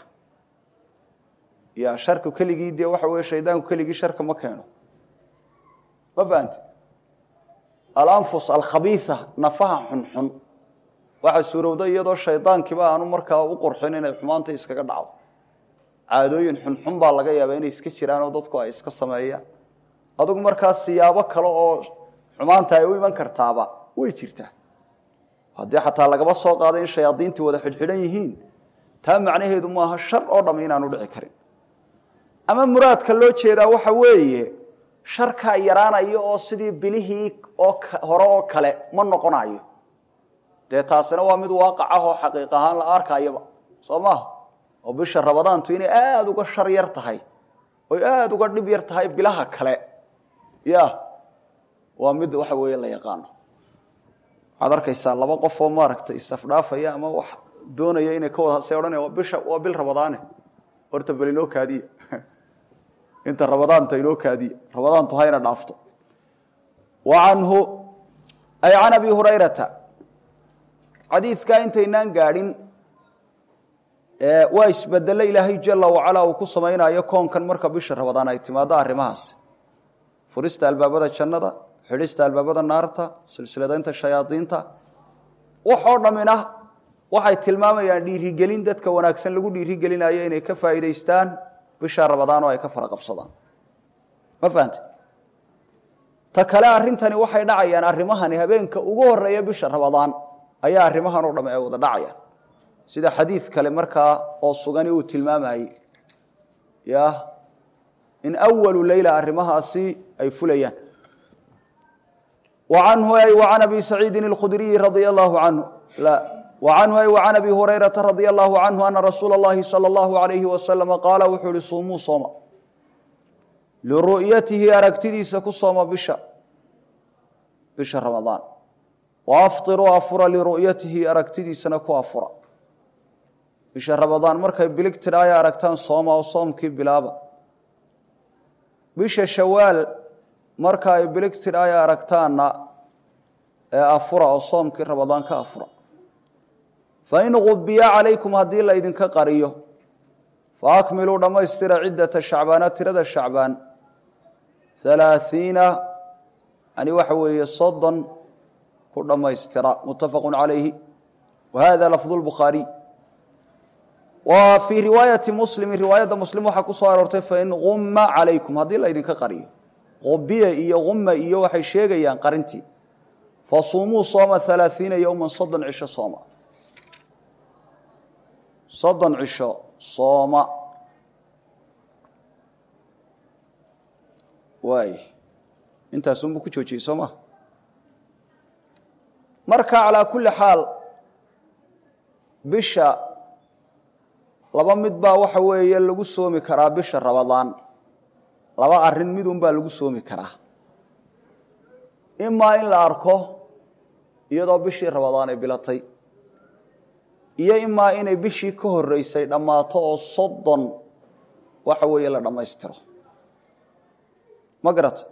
ya sharku keligii dee waxa weye shaydaanku keligii sharka ma keeno ma fahamte alanfus alkhabiia nafaha xunxun waxaa suurowda iyadoo shaydaankiiba aanu markaa u qurxin inay xumaanta iskaga dhacdo caadooyin xunxun baa laga yaabaa inay iska jiraan oo dadku ay iska sameeyaan adugu markaa siyaabo kale oo xumaanta ay u iman kartaaba way jirtaa haddii xataa lagaba soo qaaday in shayaadiintii wada xidhxidhan yihiin taa macnaheedu maaha shar oo dhamm inaanu dhici karin ama muraadka loo jeedaa waxa weeye sharkaa yaraanaya oo sidii bilihii oo hore oo kale ma noqonayo dee taasina waa mid waaqac ah oo xaqiiq ahaan la arkayaba soo maaha oo bisha rabadaantu inay aada uga shar yar tahay oy aada uga dhib yar tahay bilaha kale ya waa mid waxa weeye la yaqaano waxaad arkaysaa laba qof oo maaragtay isafdhaafaya ama wax doonaya inay ka wada se odhanaya bisha waa bil rabadaane horta bal inoo kaadiya inta rabadaanta inoo kaadiya rabadaantu hayna dhaafto wa canhu ay can abi hurayrata xadiidkaa intaynaan gaadhin waa isbedelo ilaahay jala wacalaa uu ku samaynayo koonkan marka bisha rabadaan ay timaado arrimahaas furista albaabada jannada xidhista albaabada naarta silsiladaynta shayaadiinta waxoo dhammina waxay tilmaamayaan dhiirigelin dadka wanaagsan lagu dhiirigelinayo inay ka faa'iidaystaan bisha rabadaan oo ay ka fara qabsadaan ma fahante ta kale arrintani waxay dhacayaan arrimahani habeenka ugu horeeya bisha rabadaan ayaa arrimahan oo dhamm ay wada dhacayaan sida xadiid kale markaa oo sugani uu tilmaamayey ya in awalu leyla arrimahaasi ay fulayaan anhu ay an abi saciidin اkhudriyi radia allahu canhu anhu ay an abi hurayrata radia allahu canhu ana rasuula اllahi salى اllahu alayhi wasalama qaala wuxuu ihi suumuu sooma liru'yatihi aragtidiisa ku sooma bisha bisha ramadaan wa aftiruu afura liru'yatihi aragtidiisana ku afura bisha ramadaan markay bilig tidha ay aragtaan sooma oo soomkii bilaaba bisha shawaal marka ay bilig tidha ay aragtaanna ee afura oo soomkii ramadaan ka afura fain gubiya calaykum haddii la ydinka qariyo faakmiluu dhammaystira ciddata shacbaana tirada shacbaan halaathiina yani waxa weeye soddon ku dhammaystira muttafaqu calayhi wa hada lafdu lbukhaariy wa fii riwaayati muslimi riwaayadda muslim waxaa ku soo aroortay fain gumma calaykum haddii la ydinka qariyo gubiya iyo gumma iyo waxay sheegayaan qarintii fasuumuu sooma halaathiina yowma soddon cisho sooma soddon cisho sooma waay intaasunbuu ku joojiyey soo ma marka calaa kulli xaal bisha laba mid baa waxa weeye lagu soomi karaa bisha ramadaan laba arrin midun baa lagu soomi karaa imaa in la arko iyadoo bishii ramadaan ay bilatay iyo imaa inay bishii ka horeysay dhammaato oo soddon waxa weeye la dhammaystiro ma garata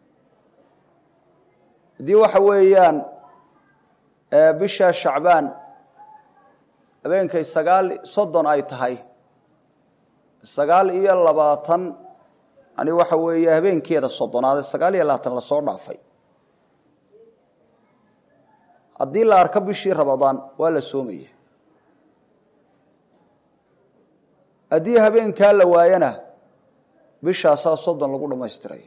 haddii waxa weeyaan bisha shacbaan habeenkay sagaal soddon ay tahay sagaal iyo labaatan yani waxa weeye habeenkeeda soddonaade sagaal iyo labaatan lasoo dhaafay haddii la arko bishii ramadaan waa la soomaya haddii habeenkaa la waayana bishaasaa soddon lagu dhammaystiraya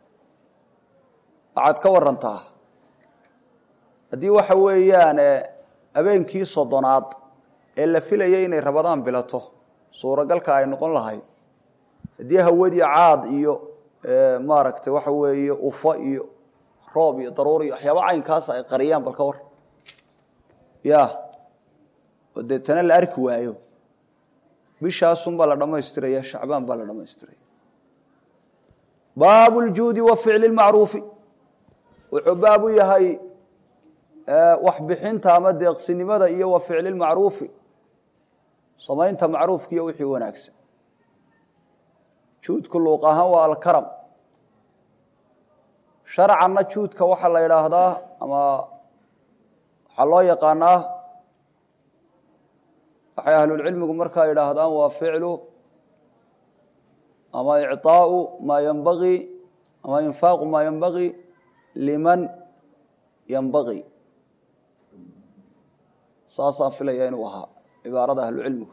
waxaad ka warantaa haddii waxa weeyaan habeenkii soddonaad ee la filayay inay ramadaan bilato suuragalka ay noqon lahayd haddii hawadii caad iyo maaragtay waxa weeye ufo iyo roob iyo daruur iyo waxyaaba caynkaas ay qariyaan bal ka war ya oo deetana la arki waayo bishaasunbaa la dhammaystiraya shacbaan baa la dhammaystiraya baabu ljuudi wa ficli lmacruufi wuxuu baab u yahay waxbixinta ama deeqsinimada iyo wa ficli lmacruufi samaynta macruufka iyo wixii wanaagsan juudku luuq ahaan waa alkaram sharcanna juudka waxaa la idhaahdaa ama waxaa loo yaqaanaa waxay ahlulcilmigu markaa yidhaahdaan waa ficlu ama icطaau maa ynbagii ama infaaqu maa ynbagii liman ynbagii saasaan filaya inuu ahaa cibaarada ahlucilmigu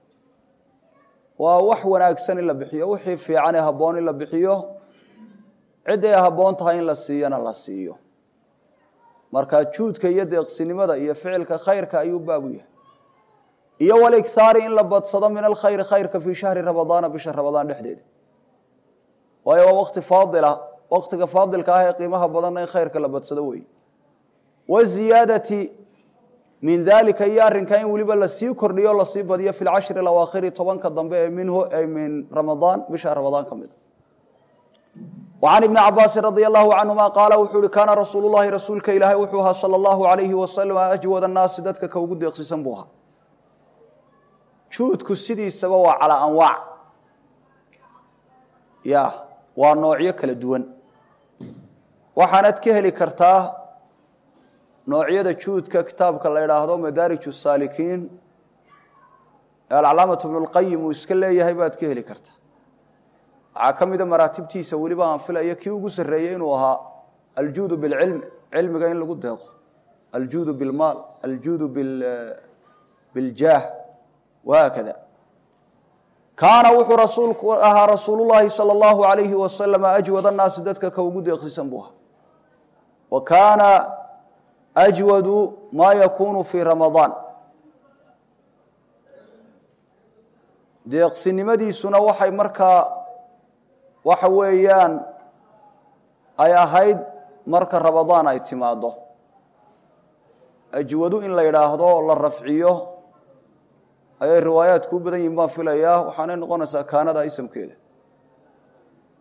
waa wax wanaagsan in la bixiyo wixii fiicanee habboon in la bixiyo cidday habboon tahay in la siiyona la siiyo marka juudka iyo deeqsinimada iyo ficilka khayrka ayuu baabu yahay iyo walikhaari in la badsado min alkhayri khayrka fii shahri ramadaana bisha ramadaan dhexdeeda waayo waa wakti faadila waktiga faadilka ah ee qiimaha badanna in khayrka la badsado wey waziyaadati min dalika iyo arrinkaa in weliba lasii kordhiyo o lasii badiyo fi lcashri alawaakhiri tobanka dambe ee minhu ay min ramadaan bisha ramadaan ka mid a وعن بن cabاasi رضي الله عنهma qاala wuxuu uhi kaana rasuul الlahi rasuulka ilaahay wuxuu ahaa salى الlahu عalayhi wasalam ajwad الnaasi dadka ka ugu deeqsisan buu ahaa juudku sidiisaba waa calىa anwaac ya waa noocyo kala duwan waxaanad ka heli kartaa noocyada juudka kitaabka la idhaahdo madaarij الsaalikiin ee alcalaamaة بن اlqayim uu iska leeyahay baad ka heli kartaa waxaa ka mida maraatibtiisa weliba aan filaya kii ugu sarreeyey inuu ahaa aljuudu bilcilmi cilmiga in lagu deeqo aljuudu bilmaal aljuudu biljaah wahaakada kaana wuxuu rasuulku ahaa rasuulullahi sala allahu alayhi wasalam ajwad annaasi dadka ka ugu deeqsisan buu ahaa wa kaana ajwadu maa yakunu fii ramadaan deeqsinimadiisuna waxay markaa waxa weeyaan ay ahayd marka ramadaan ay timaado ajwadu in la yidhaahdo la rafciyo ayay riwaayaadku u badan yihin baan filayaa waxaanay noqonaysaa kaanada isamkeeda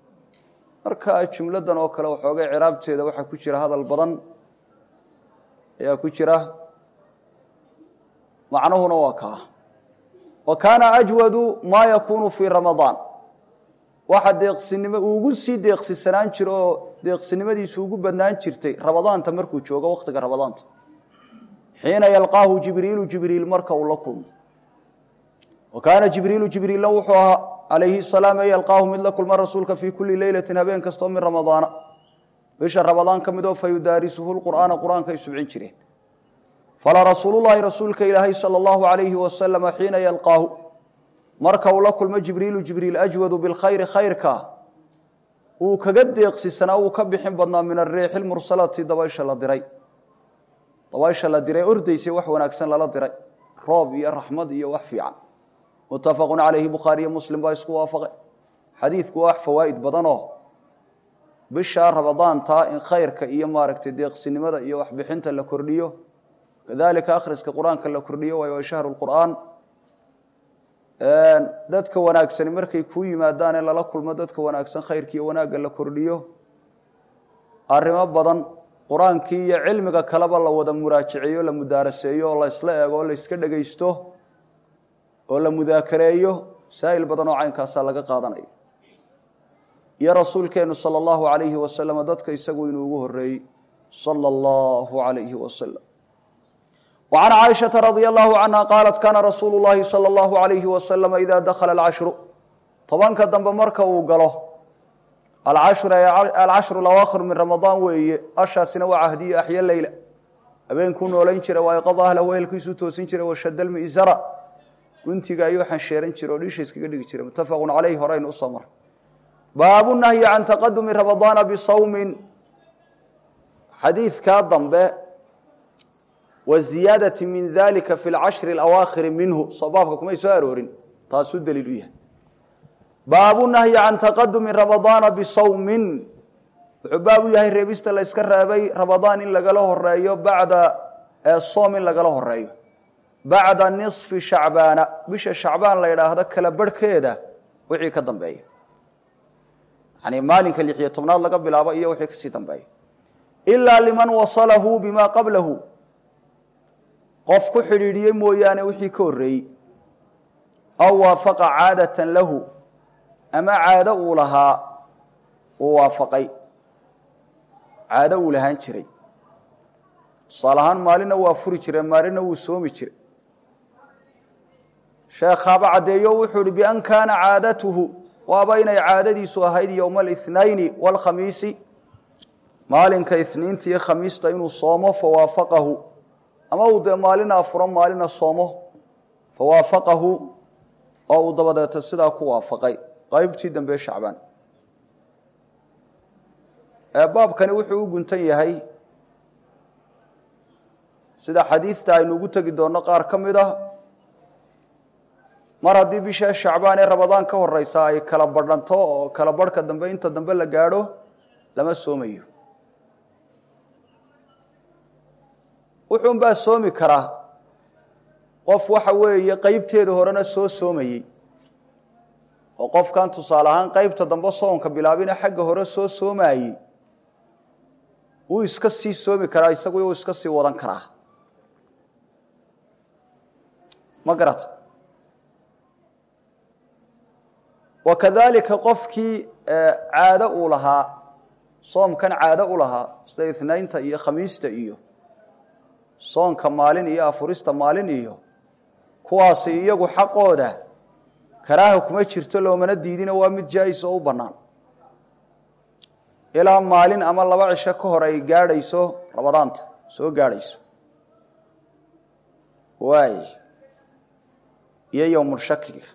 marka jumladan oo kale waxoogay ciraabteeda waxaa ku jira hadal badan ayaa ku jira macnuhuna waa kaa wa kaana ajwadu maa yakuunu fii ramadaan waxa deeqsinimo ugu sii deeqsisanaan jira oo deeqsinimadiisu ugu badnaan jirtay ramadaanta markuu joogo wakhtiga ramadaanta xiina yalqaahu jibriilu jibriil marka uu la kulmo wa kaana jibriilu jibriilna wuxuu ahaa calayhi salaam e yalqaahu mid la kulma rasuulka fii kulli leylatin habeen kastoo min ramadaana bisha ramadaan ka midoo fa yudaarisuhu lqur'aana qur-aanka ay subcin jireen fala rasuulullaahi rasuulka ilaahay sala allahu alayhi wasalama xiina yalqaahu marka uu la kulmo jibriilu jibriil ajwadu bilkhayri khayrka uu kaga deeqsisanaa uu ka bixin badnaa min ariixi lmursalati dabaysha la diray dabaysha la diray ordaysay wax wanaagsan lala diray roob iyo raxmad iyo wax fiican muttafaqun calayhi bukhaariyo muslim baa isku waafaqay xadiidku waa wax fawaa'id badanoo bisha ramadaanta in khayrka iyo maaragtay deeqsinimada iyo waxbixinta la kordhiyo kadalika akhriska qur-aanka la kordhiyo waayo shahru lqur'aan dadka wanaagsani markay kuu yimaadaan ee lala kulmo dadka wanaagsan khayrkiiyo wanaagga la kordhiyo arrimo badan qur-aankii iyo cilmiga kaleba la wada muraajaceeyo la mudaaraseeyo oo la isla eego oo la iska dhegaysto oo la mudaakareeyo masaa'il badan oo caynkaasaa laga qaadanaya iyo rasuulkeennu sala allahu calayhi wasalam dadka isagu inuu ugu horreeyey sala allahu calayhi wasalam وعن cائشhaةa رضي الله عنها qالت kاna رasuuل اللhi صلى الله عليه وسلم إذا dخل الcشhر tobanka dambe marka uu galo alcashru اأwاkhir min رamaضاan weeye ashaasina waa cahdiyo axya leyla habeenkuu noolayn jira waa iqad ahla wehelkiisuu toosin jiray washad lmi'zara guntiga ayuu xansheeran jira oo dhiisha iskaga dhigi jiray mutafaq calayh horeynu usoo maray baabu nahyi can taqadumi ramadaana bisawmin xadiidkaa dambe waziyaadati min dalika fi lcashri alawaakhiri minhu soo baabka kumay soo aroorin taasuu daliil u yahay baabu nahyi can taqadumi ramadaana bisawmin wuxuu baab u yahay reebista la yska reebay ramadaan in lagala horeeyo bacda soom in lagala horeeyo bacda nisfi shacbaana bisha shacbaan la yidhaahdo kala barhkeeda wixii ka dambeeya yani maalinka lixiyo tobnaad laga bilaabo iyo wixii kasii dambeeya ilaa liman wasalahu bima qablahu qof ku xidhiidhiyey mooyaane wixii ka horreeyey aw waafaqa caadatan lahu ama caado uu lahaa uu waafaqay caado uu lahaan jiray tusaale ahaan maalinna waa furi jire maalinna wuu soomi jiray sheekhaaba caddeeyo wuxuu ihi bian kaana caadatuhu waaba inay caadadiisu ahayd yowma alithnayni waalkhamiisi maalinka ithniinta iyo khamiista inuu soomo fawaafaqahu ama uu dee maalina afuro maalina soomo fawaafaqahu oo uu dabadeeta sidaa ku waafaqay qaybtii dambe shacbaan baabkani wuxuu u guntan yahay sida xadiidta aynu ugu tegi doonno qaar ka mid ah mar haddii bisha shacbaan ee ramadaan ka horeysa ay kala badhanto oo kala barhka dambe inta dambe la gaadho lama soomayo wuxuunbaa soomi karaa qof waxa weeye qeybteeda horena soo soomayey oo qofkan tusaale ahaan qeybta dambe soonka bilaabina xagga hore soo soomayey wuu iska sii soomi karaa isagu uu iska sii wadan karaa ma garata wakadalika qofkii caado uu lahaa soomkan caado u lahaa sida ithnaynta iyo khamiista iyo soonka maalin iyo afurista maalin iyo kuwaasi iyagu xaqooda karaaha kuma jirto loomana diidina waa mid jaa-is oo u bannaan ilaa maalin ama laba cisho ka hor ay gaadhayso ramadaanta soo gaadhayso waay iyo yowmulshakiga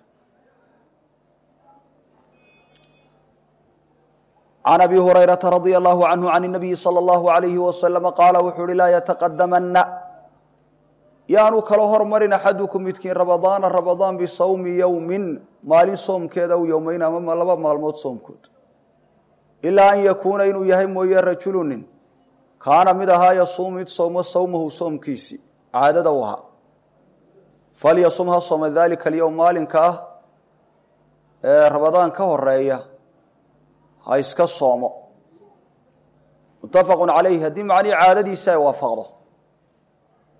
can abi hurayrata radia allahu canhu can nabiyi sala allahu alayhi wasalama qaala wuxuu uhi laa yataqadamana yaanu kala hormarin axadukum midkiin ramadaana ramadaan bisawmi yowmin maalin soomkeeda aw yowmeyn ama laba maalmood soomkood ilaa an yakuuna inuu yahay mooye rajulu nin kaana mid ahaa yasuum mid sowmo sawmahu soomkiisii caadada u ahaa falyasum ha sooma dalika alyowm maalinka ah ee ramadaan ka horeeya ha iska soomo muttafaqu calayh haddii macnihii caadadiisa ay waafaqdo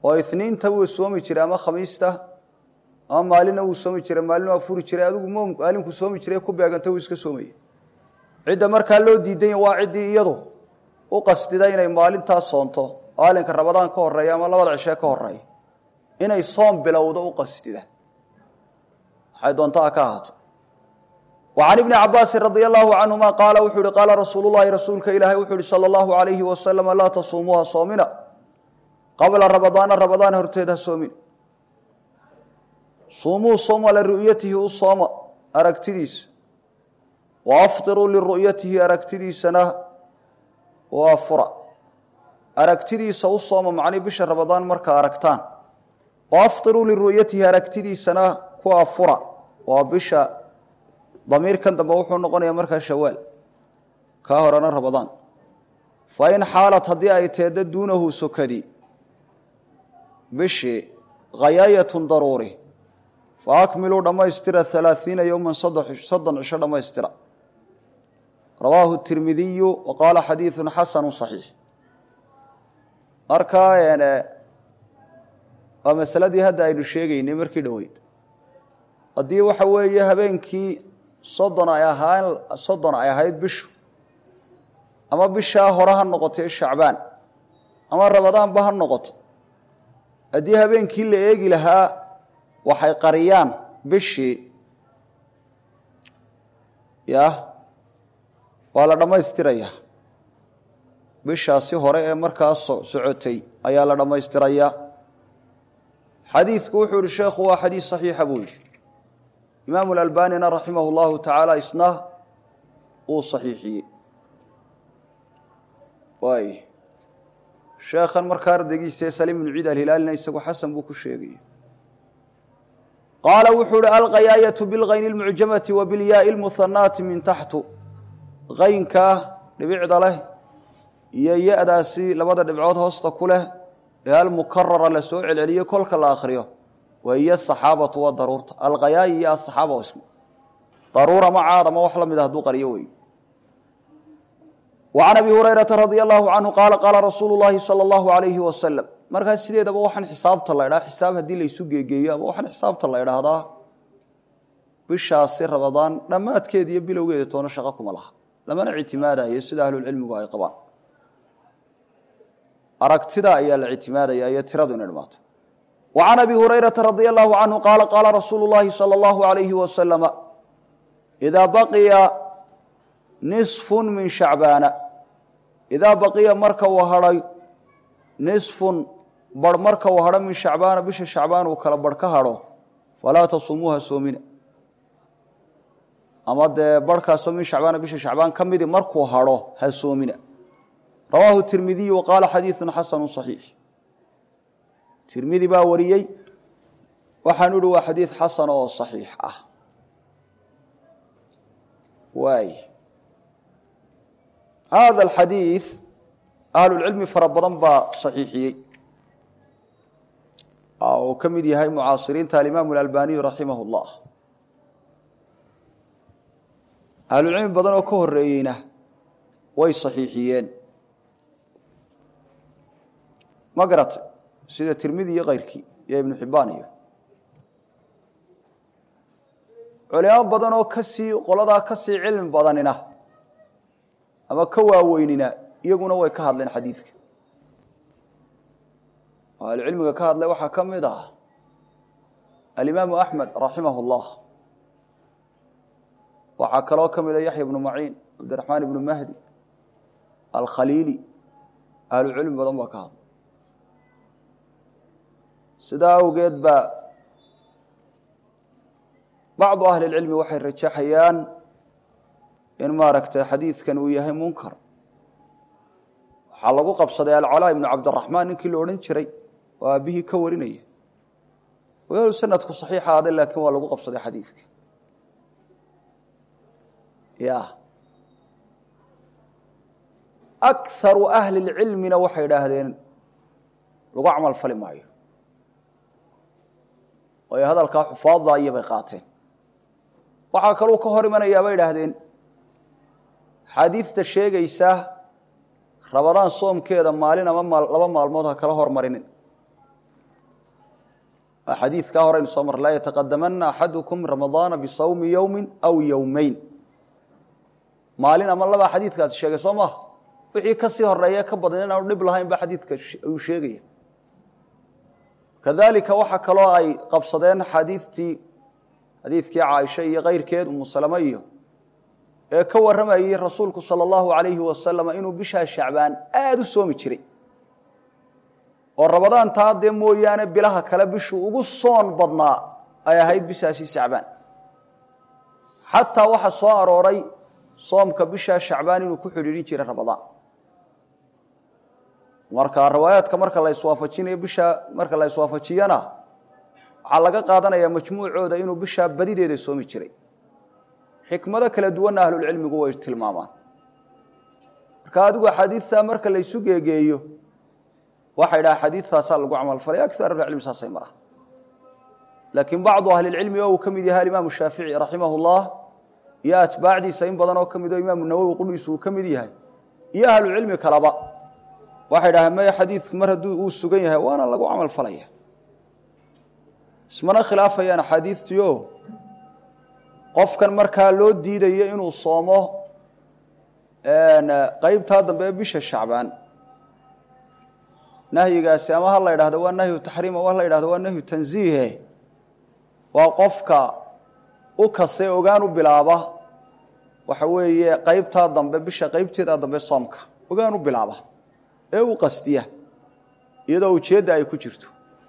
oo iniinta wuu soomi jiray ama khamiista ama maalina wuu soomi jiray maalina waa furi jiray adigu m maalinku soomi jiray ku beeganta wuu iska soomaya cidda markaa loo diidanya waa ciddii iyadu u qasdida inay maalintaas soonto maalinka rabadaan ka horeeya ama labada cishee ka horeeya inay soom bilowdo u qasdida waxay doontaa ka ahaato wa can ibni cabaasin radia allahu canhuma qaala wuxuu ihi qaala rasuulu llahi rasuulka ilaahay wuxuu ihi sala allahu alayhi wasalam laa tasuumuuha soomina qabla rabadaana rabadaan horteed ha soomin suumuu sooma liru'yatihi u sooma aragtidiisa wa aftiruu liru'yatihi aragtidiisana waa fura aragtidiisa u sooma macnii bisha rabadaan markaa aragtaan wa aftiruu liru'yatihi aragtidiisana ku afura waa bisha damiirkan dambe wuxuu noqonayaa markaa shawaal kaa horena rabadaan fa in xaalat haddii ay teedda duunahu sokadi bishii khayaayatun daruuri fa akmiluu dhammaystira halaaiina yowman soddon cisho dhammaystira rawaahu tirmidiyu wa qaala xadiidun xasanu saxiix markaa waa masaladii hadda aynu sheegaynay markii dhoweyd haddii waxa weeye habeenkii soddon ay ahaan soddon ay ahayd bishu ama bishaa hore ha noqotay shacbaan ama rabadaanba ha noqoto haddii habeenkii la eegi lahaa waxay qariyaan bishii yah waa la dhammaystirayaa bishaasi hore ee markaa socotay ayaa la dhammaystirayaa xadiidku wuxuu yihi sheekhu waa xadiis saxiixa buu yidhi imaamu lalbanina raximah llahu tacaala isna uu saxiixiyey waay sheekhan markaa ardaygiisa ee saliim ibnu ciid alhilaalina isagu xasan buu ku sheegaya qaala wuxuu uhi alqayaayatu bilkayni lmucjamati wa bilyaai lmuhanaati min taxtu qaynkaa dhibicda leh iyo ya-daasi labada dhibcood hoosta ku leh ee almukarara la soo celceliyo kolka la akhriyo wa hiyo asaxaabatu waa daruurta alqayaayi iyo asaxaaba ismu daruur ama caad ama wax la mid a haduu qaryo wey wa can abi hurayrata radia allahu canhu qaala qaala rasuulu llahi sala allahu alayhi wasalam markaas sideedaba waxaan xisaabta la ydhaha xisaab haddii laysu geegeeyo ama waxaan xisaabta la idhaahdaa bishaasi rabadaan dhammaadkeeda iyo bilowgeeda toona shaqo kuma laha lamana ictimaadayo sida ahlulcilmigu ay qabaan aragtida ayaa la ictimaadaya iyo tiradu inay dhamaato wa can abi hurayrata radia allahu canhu qaala qaala rasuulu llahi sala allahu alayhi wasalama idaa baqiya nisfun min shacbaana idaa baqiya marka uu hadhay nisfun bar marka uu hadho min shacbaana bisha shacbaan uu kala barh ka hadho falaa tasumuuha soomina ama dee barhkaasoo min shacbaana bisha shacbaan ka midi markuu hadho ha soomina rawaahu tirmidiyu wa qaala xadiidun xasanu صaxiix tirmidi baa wariyey waxaanu ihi waa xadiid xasan oo صaxiix ah waay hada alxadiid ahlulcilmi fara badan baa saxiixiyey uu ka mid yahay mucaasiriinta alimaamu alalbaniyu raximah اllah ahlulcilmi badan oo ka horeeyeyna way saxiixiyeen ma garatay sida tirmidi iyo keyrkii iyo ibnu xibbaan iyo culimo badan oo kasii qoladaa kasii cilmi badanina ama ka waaweynina iyaguna way ka hadleen xadiidka oo ahlucilmiga ka hadlay waxaa ka mid ah alimaamu axmed raximah اllah waxaa kaloo ka mida yaxya ibnu maciin cabdiraxmaan ibnu mahdi alkhaliili ahlucilmi badan baa ka hadlay sidaa awgeed ba bacdu ahli اlcilmi waxay rajaxayaan in maaragtay xadiidkan uu yahay munkar waxaa lagu qabsaday alcalaa ibnu cabdiraxmaan ninkii la odhan jiray oo aabbihii ka warinaya wayaalu sanadku saxiixa aday laakiin waa lagu qabsaday xadiidka ya akaru ahli اlcilmina waxay idhaahdeen lagu camal fali maayo waayo hadalkaa xufaadda iyo bay qaateen waxaa kaluu ka hor imanayaa bay idhaahdeen xaadiidta sheegaysa rabadaan soomkeeda maalin ama laba maalmood ha kala hormarinin xadiidkaa horeynu soo mar laa yataqadamana axadukum ramadaana bisawmi yowmi aw yowmeyn maalin ama labaa xadiidkaasi sheegay soo maha wixii kasii horeeya ka badan inaanu dhib lahayn ba xadiidka uu sheegaya kadalika waxaa kaloo ay qabsadeen xadiidtii xadiidkii caaisha iyo keyrkeed umu salame iyo ee ka warramayey rasuulku sala allahu alayhi wasalam inuu bishaa shacbaan aada u soomi jiray oo rabadaantaa dee mooyaane bilaha kale bishuu ugu soon badnaa ay ahayd bishaasi shacbaan xataa waxaa soo arooray soomka bishaa shacbaan inuu ku xidhiidhin jiray rabadaan marka riwaayaadka marka la iswaafajinayo bishaa marka la iswaafajiyana waxaa laga qaadanaya majmuucooda inuu bishaa badideeda soomi jiray xikmado kala duwanna ahlulcilmigu way tilmaamaan marka adigu axaadiidta marka la ysu geegeeyo waxay dhaha xadiidtaasaa lagu camalfalay akar ahlicilmi saasay maraan laakiin bacdu ahlilcilmi oo uu ka mid yahay alimaamu shaafici raximah llah iyo atbaacdiisa in badan oo ka mid oo imaamu nawowi qudhiisu uu ka mid yahay iyo ahlucilmi kaleba waxay dhaheen maya xadiidku mar hadduu uu sugan yahay waana lagu camal falaya ismana khilaafayaan axaadiidtiio qofkan markaa loo diidayo inuu soomo qeybtaa dambe ee bisha shacbaan nahyigaasi ama ha la yidhahdo waa nahyu taxriim ama ha la yidhahdo waa nahyu tanziihe waa qofka u kase ogaan u bilaaba waxa weeye qeybtaa dambe bisha qeybteeda dambe soomka ogaan u bilaaba ee u qasdiya iyadoo ujeedda ay ku jirto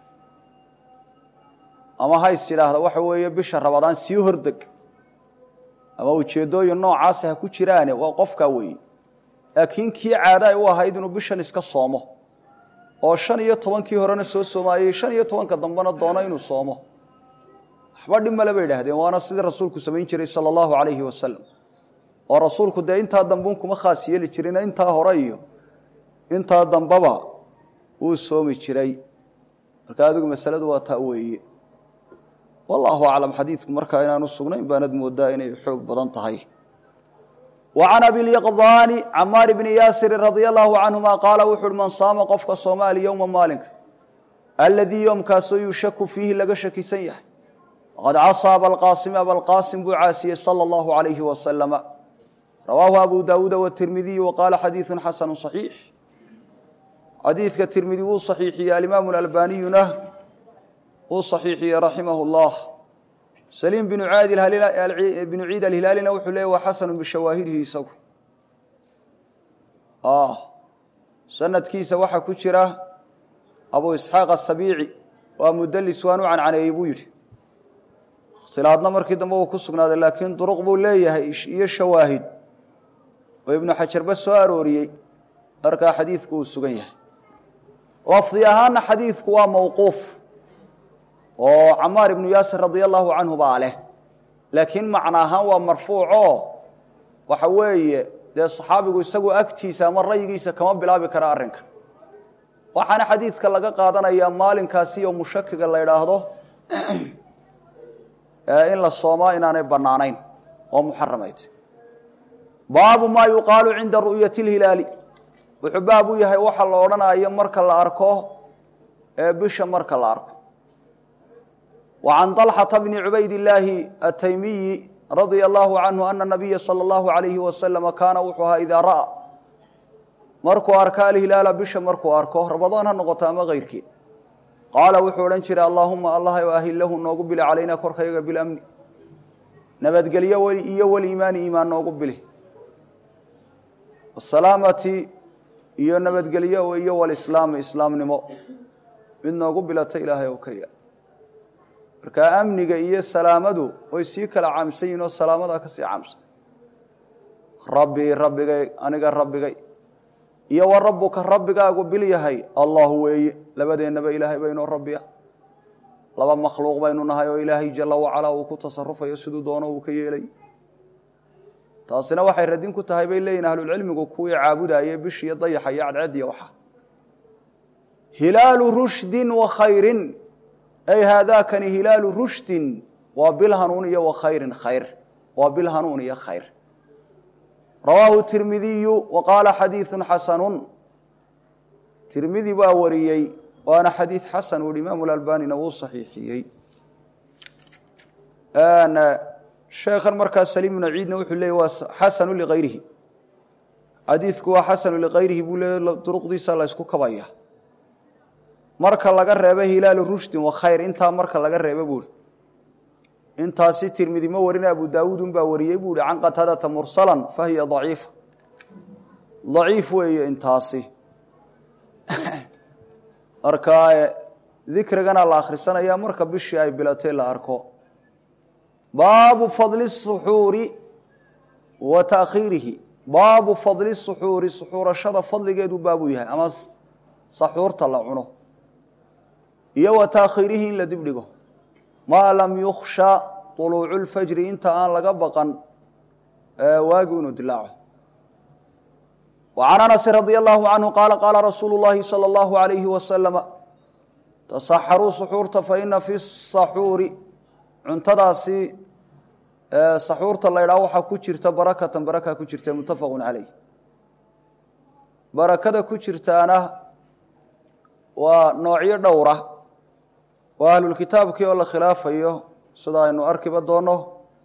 ama hays yidhaahda waxa weeye bisha rabadaan sii hordeg ama ujeeddooyin noocaasi ha ku jiraane waa qofkaa weeye laakiin kii caada ay u ahayd inuu bishan iska soomo oo shan iyo tobankii horena soo soomaayey shan iyo tobanka dambena doono inuu soomo waxba dhib male bay idhahdeen waana sidii rasuulku samayn jiray sala allahu calayhi wasalam oo rasuulku dee intaa dambeun kuma khaas yeeli jirin intaa hore iyo intaa dambeba wuu soomi jiray marka adigu masaladu waa taa weeye wallaahu aclam xadiidku markaa inaanu sugnayn baanad moodaa inay xoog badan tahay wa can abilyaqdaani camaar bni yaasirin radia allahu canhuma qaala wuxu uhi man saama qofka soomaali yowma maalinka aladii yoomkaasoo yushaku fiihi laga shakisan yahay waqad casaa abalqaasimi abalqaasim buu caasiyey sala allahu alayhi wasalama rawaahu abu daawuuda watirmidiyu waqaala xadiidu xasanu صaxiix xadiidka tirmidi wuu saxiixiyey alimaamu albaniyuna wuu saxiixiyey raximah اllah saliim binu binu ciid alhilaalina wuxuu leeyay waa xasanu bishawaahidihi isagu sanadkiisa waxaa ku jira abu isxaaq asabiici waa mudalis waanu cancaneeyey buu yidhi ikhtilaadna markii dambe uu ku sugnaaday laakiin duruq buu leeyahay iyo shawaahid oo ibnu xajarba soo arooriyey markaa xadiidku uu sugan yahay lafdi ahaana xadiidku waa mawquuf oo camaar ibnu yaasir radia allahu canhu baa leh laakiin macno ahaan waa marfuucoo waxa weeye dee saxaabigu isagu agtiisa ama rayigiisa kama bilaabi kara arrinka waxaana xadiidka laga qaadanayaa maalinkaasi iyo mushakiga la idhaahdo in la soomaa inaanay bannaanayn oo muxaramayd baabu maa yuqaalu cinda ru'yati اlhilaali wuxuu baab u yahay waxa la odhanayo marka la arko ee bisha marka la arko wa can طalxata bni cubayd illaahi ataymiyi radia allahu canhu ana nabiya salى اllahu alayhi wasalama kaana wuxuu ahaa idaa ra'a markuu arka alhilaala bisha markuu arko rabadaan ha noqoto ama keyrkii qaala wuxuu odhan jiray allaahuma allah ahillahu noogu bili calayna korkayaga bilamni nabadgelyo iyo waliimaani iimaan noogu bili asalaamati iyo nabadgelyo iyo walislaami islaamnimo mid noogu bilata ilaahay oo kaya marka amniga iyo salaamadu way sii kala caamsan yihin oo salaamadaa ka sii caamsan rabbii rabbigay aniga rabbigay iyo wa rabbuka rabbigaagu bil yahay allahu weeye labadeennaba ilaahay baynoo rabbiya laba makhluuq baynu nahay oo ilaahay jala wacalaa uu ku tasarufayo siduu doono uu ka yeelay taasina waxay radin ku tahay bay leeyihin ahlulcilmigu kuwii caabudayey bish iyo dayaxa iyo cadceediya waxa hilaalu rushdin wa khayrin ay haadaakani hilaalu rushdin waa bil hanuun iyo wa khayrin khayr waa bil hanuun iyo khayr rawaahu tirmidiyu wa qaala xadiidu xasanun tirmidi baa wariyey waana xadiid xasan uu imaamu lalbanina wuu saxiixiyey sheekhan markaa saliim ibnu ciidna wuxuu leeyay waa xasanu ligayrihi xadiidku waa xasanu ligayrihi buu leey duruqdiisa la ysku kabaya marka laga reebo hilaalu rushdin wa khayr intaa marka laga reebo buuri intaasi tirmidi ma warina abu daawuud unbaa wariyey buu ihi can qataadata mursalan fa hiya daciifa daciif weeye intaasi marka dikrigana la akhrisanaya marka bishii ay bilatay la arko baabu fadli suxuuri wa taakhiirihi baabu fadli suxuuri suxuurashada fadligeedu baabuu yahay ama saxuurta la cuno iyo wa taakhiirihi in la dibdhigo maa lam yukhsha طuluucu lfajri inta aan laga baqan waagi inuu dilaaco وعن أنس رضي الله عنه قال قال رsuuل اللhi صلى الله عليه وسلم تصxروا سxuurta faإna في الصaxuuri cuntadaasi saxuurta la ydhaha waxaa ku jirta barakة baraka ku jirta mutafq عaleyh barakada ku jirtaana waa noocyo dhowra waa ahlulkitaabkii oo la khilaafayo sida aynu arkiba doono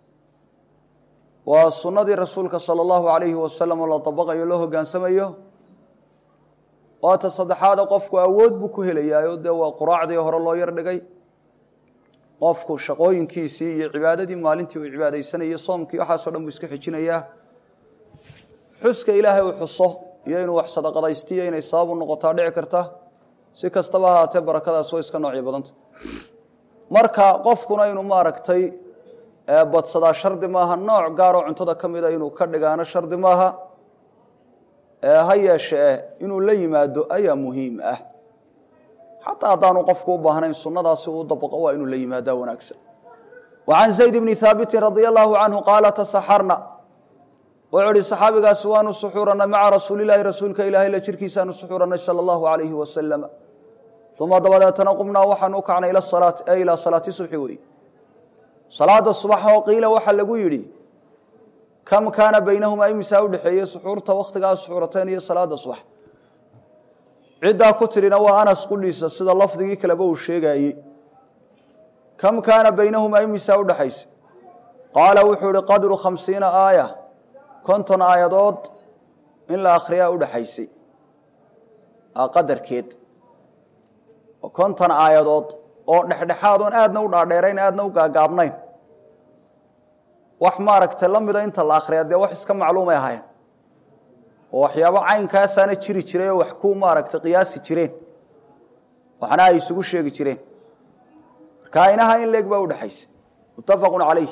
waa sunnadii rasuulka sala allahu alayhi wasalam oo la dabaqayo loo hogaansamayo waata saddexaada qofku awood buu ku helayaayo dee waa quraacdii hore loo yar dhigay qofku shaqooyinkiisii iyo cibaadadii maalintii uu cibaadaysanayay soomkii waxaasoo dhan buu iska xijinayaa xuska ilaahay uu xuso iyo inuu wax sadaqadaystiyo inay sabab u noqotaa dhici karta si kastaba ahaatee barakadaas way iska noocyo badanta marka qofkuna inuu maaragtay badsadaa shardi maaha nooc gaaroo cuntada ka mida inuu ka dhigaano shardi maaha ha yeeshee inuu la yimaado ayaa muhiim ah xataa haddaanu qofku u baahnayn sunadaasi uu dabaqo waa inuu la yimaadaa wanaagsan wa can zayd bni haabitin radia allahu canhu qaala tasaxarna wuxuu ihi saxaabigaasi waanu suxuuranay maca rasuulilahi rasuulka ilahay la jirkiisaanu suxuuranay sala allahu alayhi wasalam uma dabadeetana qumnaa waxaanu u kacnay ila salaati e ilaa salaati subxi wey salaada subax oo qiila waxaa lagu yidhi kam kaana baynahumaa imisaa udhexeeye suxuurta wakhtigaa suxuurateen iyo salaada subax ciddaa ku tidhina waa anas qudhiisa sida lafdigii kaleba uu sheegaayey kam kaana baynahumaa imisaa udhexaysa qaala wuxuu ihi qadru khamsiina aaya konton aayadood in la akhriyaa udhexaysay qadarkeed konton aayadood oo dhexdhexaad oon aadna u dhaadheerayn aadna u gaagaabnayn wax maaragtay la mida inta la akhriya dee wax iska macluumay ahayn oo waxyaabo caynkaasaana jiri jiray oo wax ku maaragtay qiyaasi jireen waxna ay isugu sheegi jireen marka aynaha in leeg baa udhexaysa muttafaqun calayh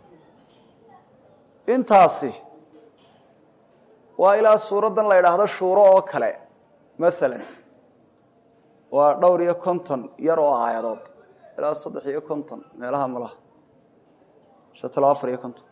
intaasi waa ilaa suuraddan la idhaahdo shuuro oo kale maalan waa dhowr iyo konton yar oo aayadood ilaa saddex iyo konton meelaha malaha satalo afar iyo konton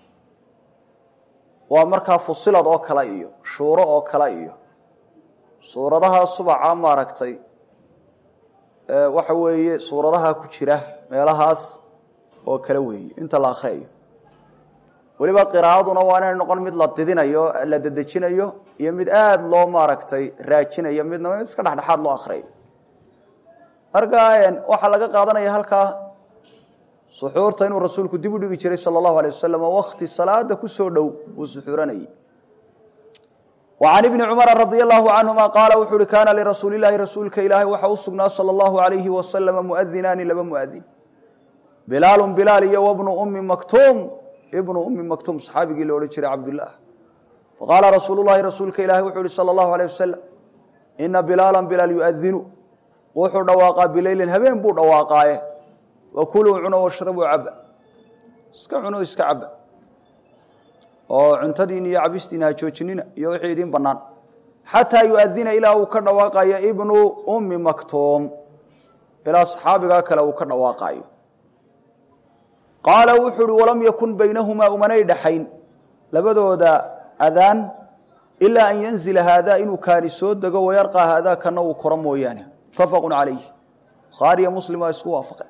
waa markaa fusilad oo kale iyo shuuro oo kale iyo suuradaha subaca maaragtay waxa weeye suuradaha ku jira meelahaas oo kale weeye inta la akhriyayo weliba qiraa'aduna waa inay noqon mid la didinayo la dedejinayo iyo mid aada loo maaragtay raajinayo midnaba mid iska dhexdhexaad loo akhriyayo marka waxaa laga qaadanaya halkaa suxuurta inuu rasuulku dib u dhigi jiray sala allahu alay wasalam oo wakti salaada ku soo dhow uu suxuuranayay wa can ibni cumara radia allahu canhuma qaala wuxuu uhi kaana lirasuuli llahi rasuulka ilaahay waxa u sugnaa sala allahu alayhi wasalama muadinaani laba muadin bilaalun bilaal iyo wabnu ummi maktuum ibnu ummi maktuum saxaabigii la odhan jiray cabdullah faqaala rasuulu llahi rasuulka ilahi wuxuu uhi sala allahu alayh wasalam ina bilaalan bilaal yuadinu wuxuu dhawaaqaa bileylin habeen buu dhawaaqaaye wakuluu cuno washrabuu caba iska cuno iska caba oo cuntadiina iyo cabistiina ha joojinina iyo wixii idiin bannaan xataa yuadina ilaa uu ka dhawaaqayo ibnu ummi maktuum ilaa saxaabigaa kale uu ka dhawaaqaayo qaala wuxuu uhi walam yakun baynahumaa umanay dhaxayn labadooda adaan ilaa an yanzila haadaa inuu kaani soo dego wayarqaa haadaa kana uu koro mooyaane muttafaqu calayh bukhaariyo muslim waa isku waafaqay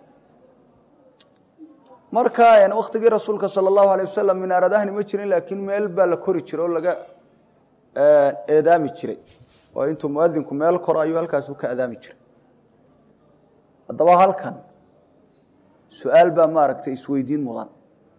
marka waktigii rasuulka sala allahu alay wasalam minaaradahni ma jirin laakiin meel baa la kori jiray oo laga eedaami jiray oo intuu muadinku meel koro ayuu halkaasu ka adaami jiray haddaba halkan su-aal baa maaragtay isweydiin mudan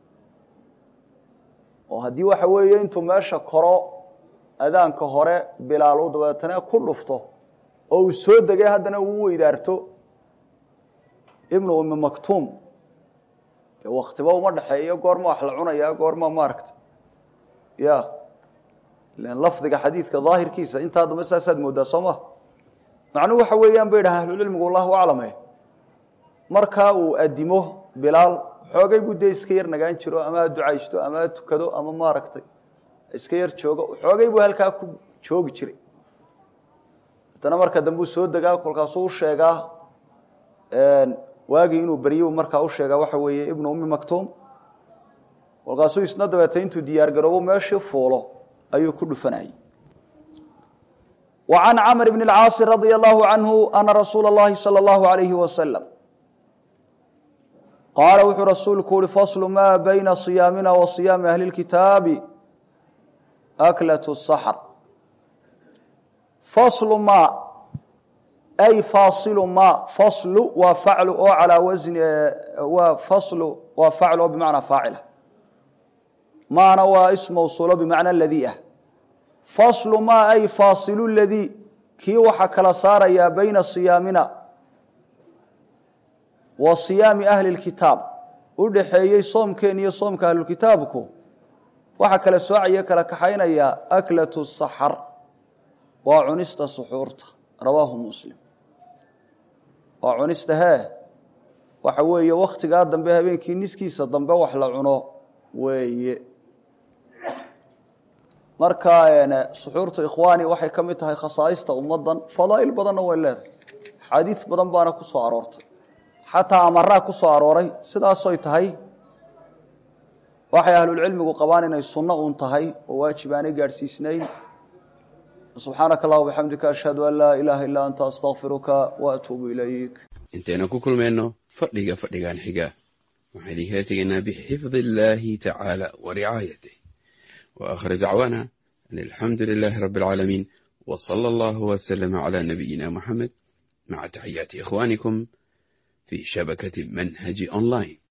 oo haddii waxa weeye intuu meesha koro adaanka hore bilaal uu dabeetana ku dhufto oo uu soo degay haddana uu weydaarto ibnu ummi maktuum dee waktiba uma dhexeeyo goorma wax la cunayaa goorma maaragta ya ilan lafdiga xadiidka daahirkiisa intaa dambe saasaad moodaa soo ma macnuhu waxa weeyaan bay dhahaan ahlucilmigu allahu aclame markaa uu adimo bilaal xoogay buu dee iska yar nagaan jiro ama ha ducaysto ama ha tukado ama maaragtay iska yar joogo xoogay buu halkaa ku joogi jiray haddana marka dambe uu soo degaa kolkaasuu u sheegaa waagii inuu beryu markaa u sheegaa waxa weeye ibnu ummi maktuum kolkaasuu isna dabeetay intuu diyaar garoobo meeshii fuulo ayuu ku dhufanayay wa can camr bn اlcaasi radia allahu canhu ana rasuula اllahi salى اllahu alayhi wasalam qaala wuxuu rasuulku uhi faslu ma bayna صiyaamina wa صiyaami ahli اlkitaabi aklaة الsaxr faslu ma ay faasilu ma faslu waa faclu oo calaa wasni waa faslu waa faclu oo bimacnaa faacila maana waa ism mawsuulo bimacna ladii ah faslu ma ay faasilu ladii kii waxaa kala saarayaa bayna siyaamina wa siyaami ahli اlkitaab u dhaxeeyey soomkeen iyo soomka ahlulkitaabku waxaa kala soocaya kala kaxaynaya aklatu saxar waa cunista suxuurta rawaahu muslim waa cunista hee waxa weeye wakhtigaa dambe habeenkii niskiisa dambe wax la cuno weeye marka suxuurtu ikhwaani waxay ka mid tahay khasaaista ummaddan fadaa'il badanna way leedahay xaadiis badan baana ku soo aroortay xataa amaraa ku soo arooray sidaasoy tahay waxay ahlulcilmigu qabaan inay sunno uun tahay oo waajib aanay gaadhsiisnayn subxaanaka allah bixamdika ashhadu an laa ilaaha illaa anta astakfiruka wa atuubu ilayk
intaynu ku kulmayno fadhiga fadhigan xiga waxaan idinkala tegaynaa bixifdi illaahi tacaala wa ricaayatih wa aakhir dacwaana an alxamdu lilaahi rabbi alcaalamiin wa sala allahu wasalama calaa nabiyina muxamed maca taxiyaati ikhwaanikum fii shabakati manhaji online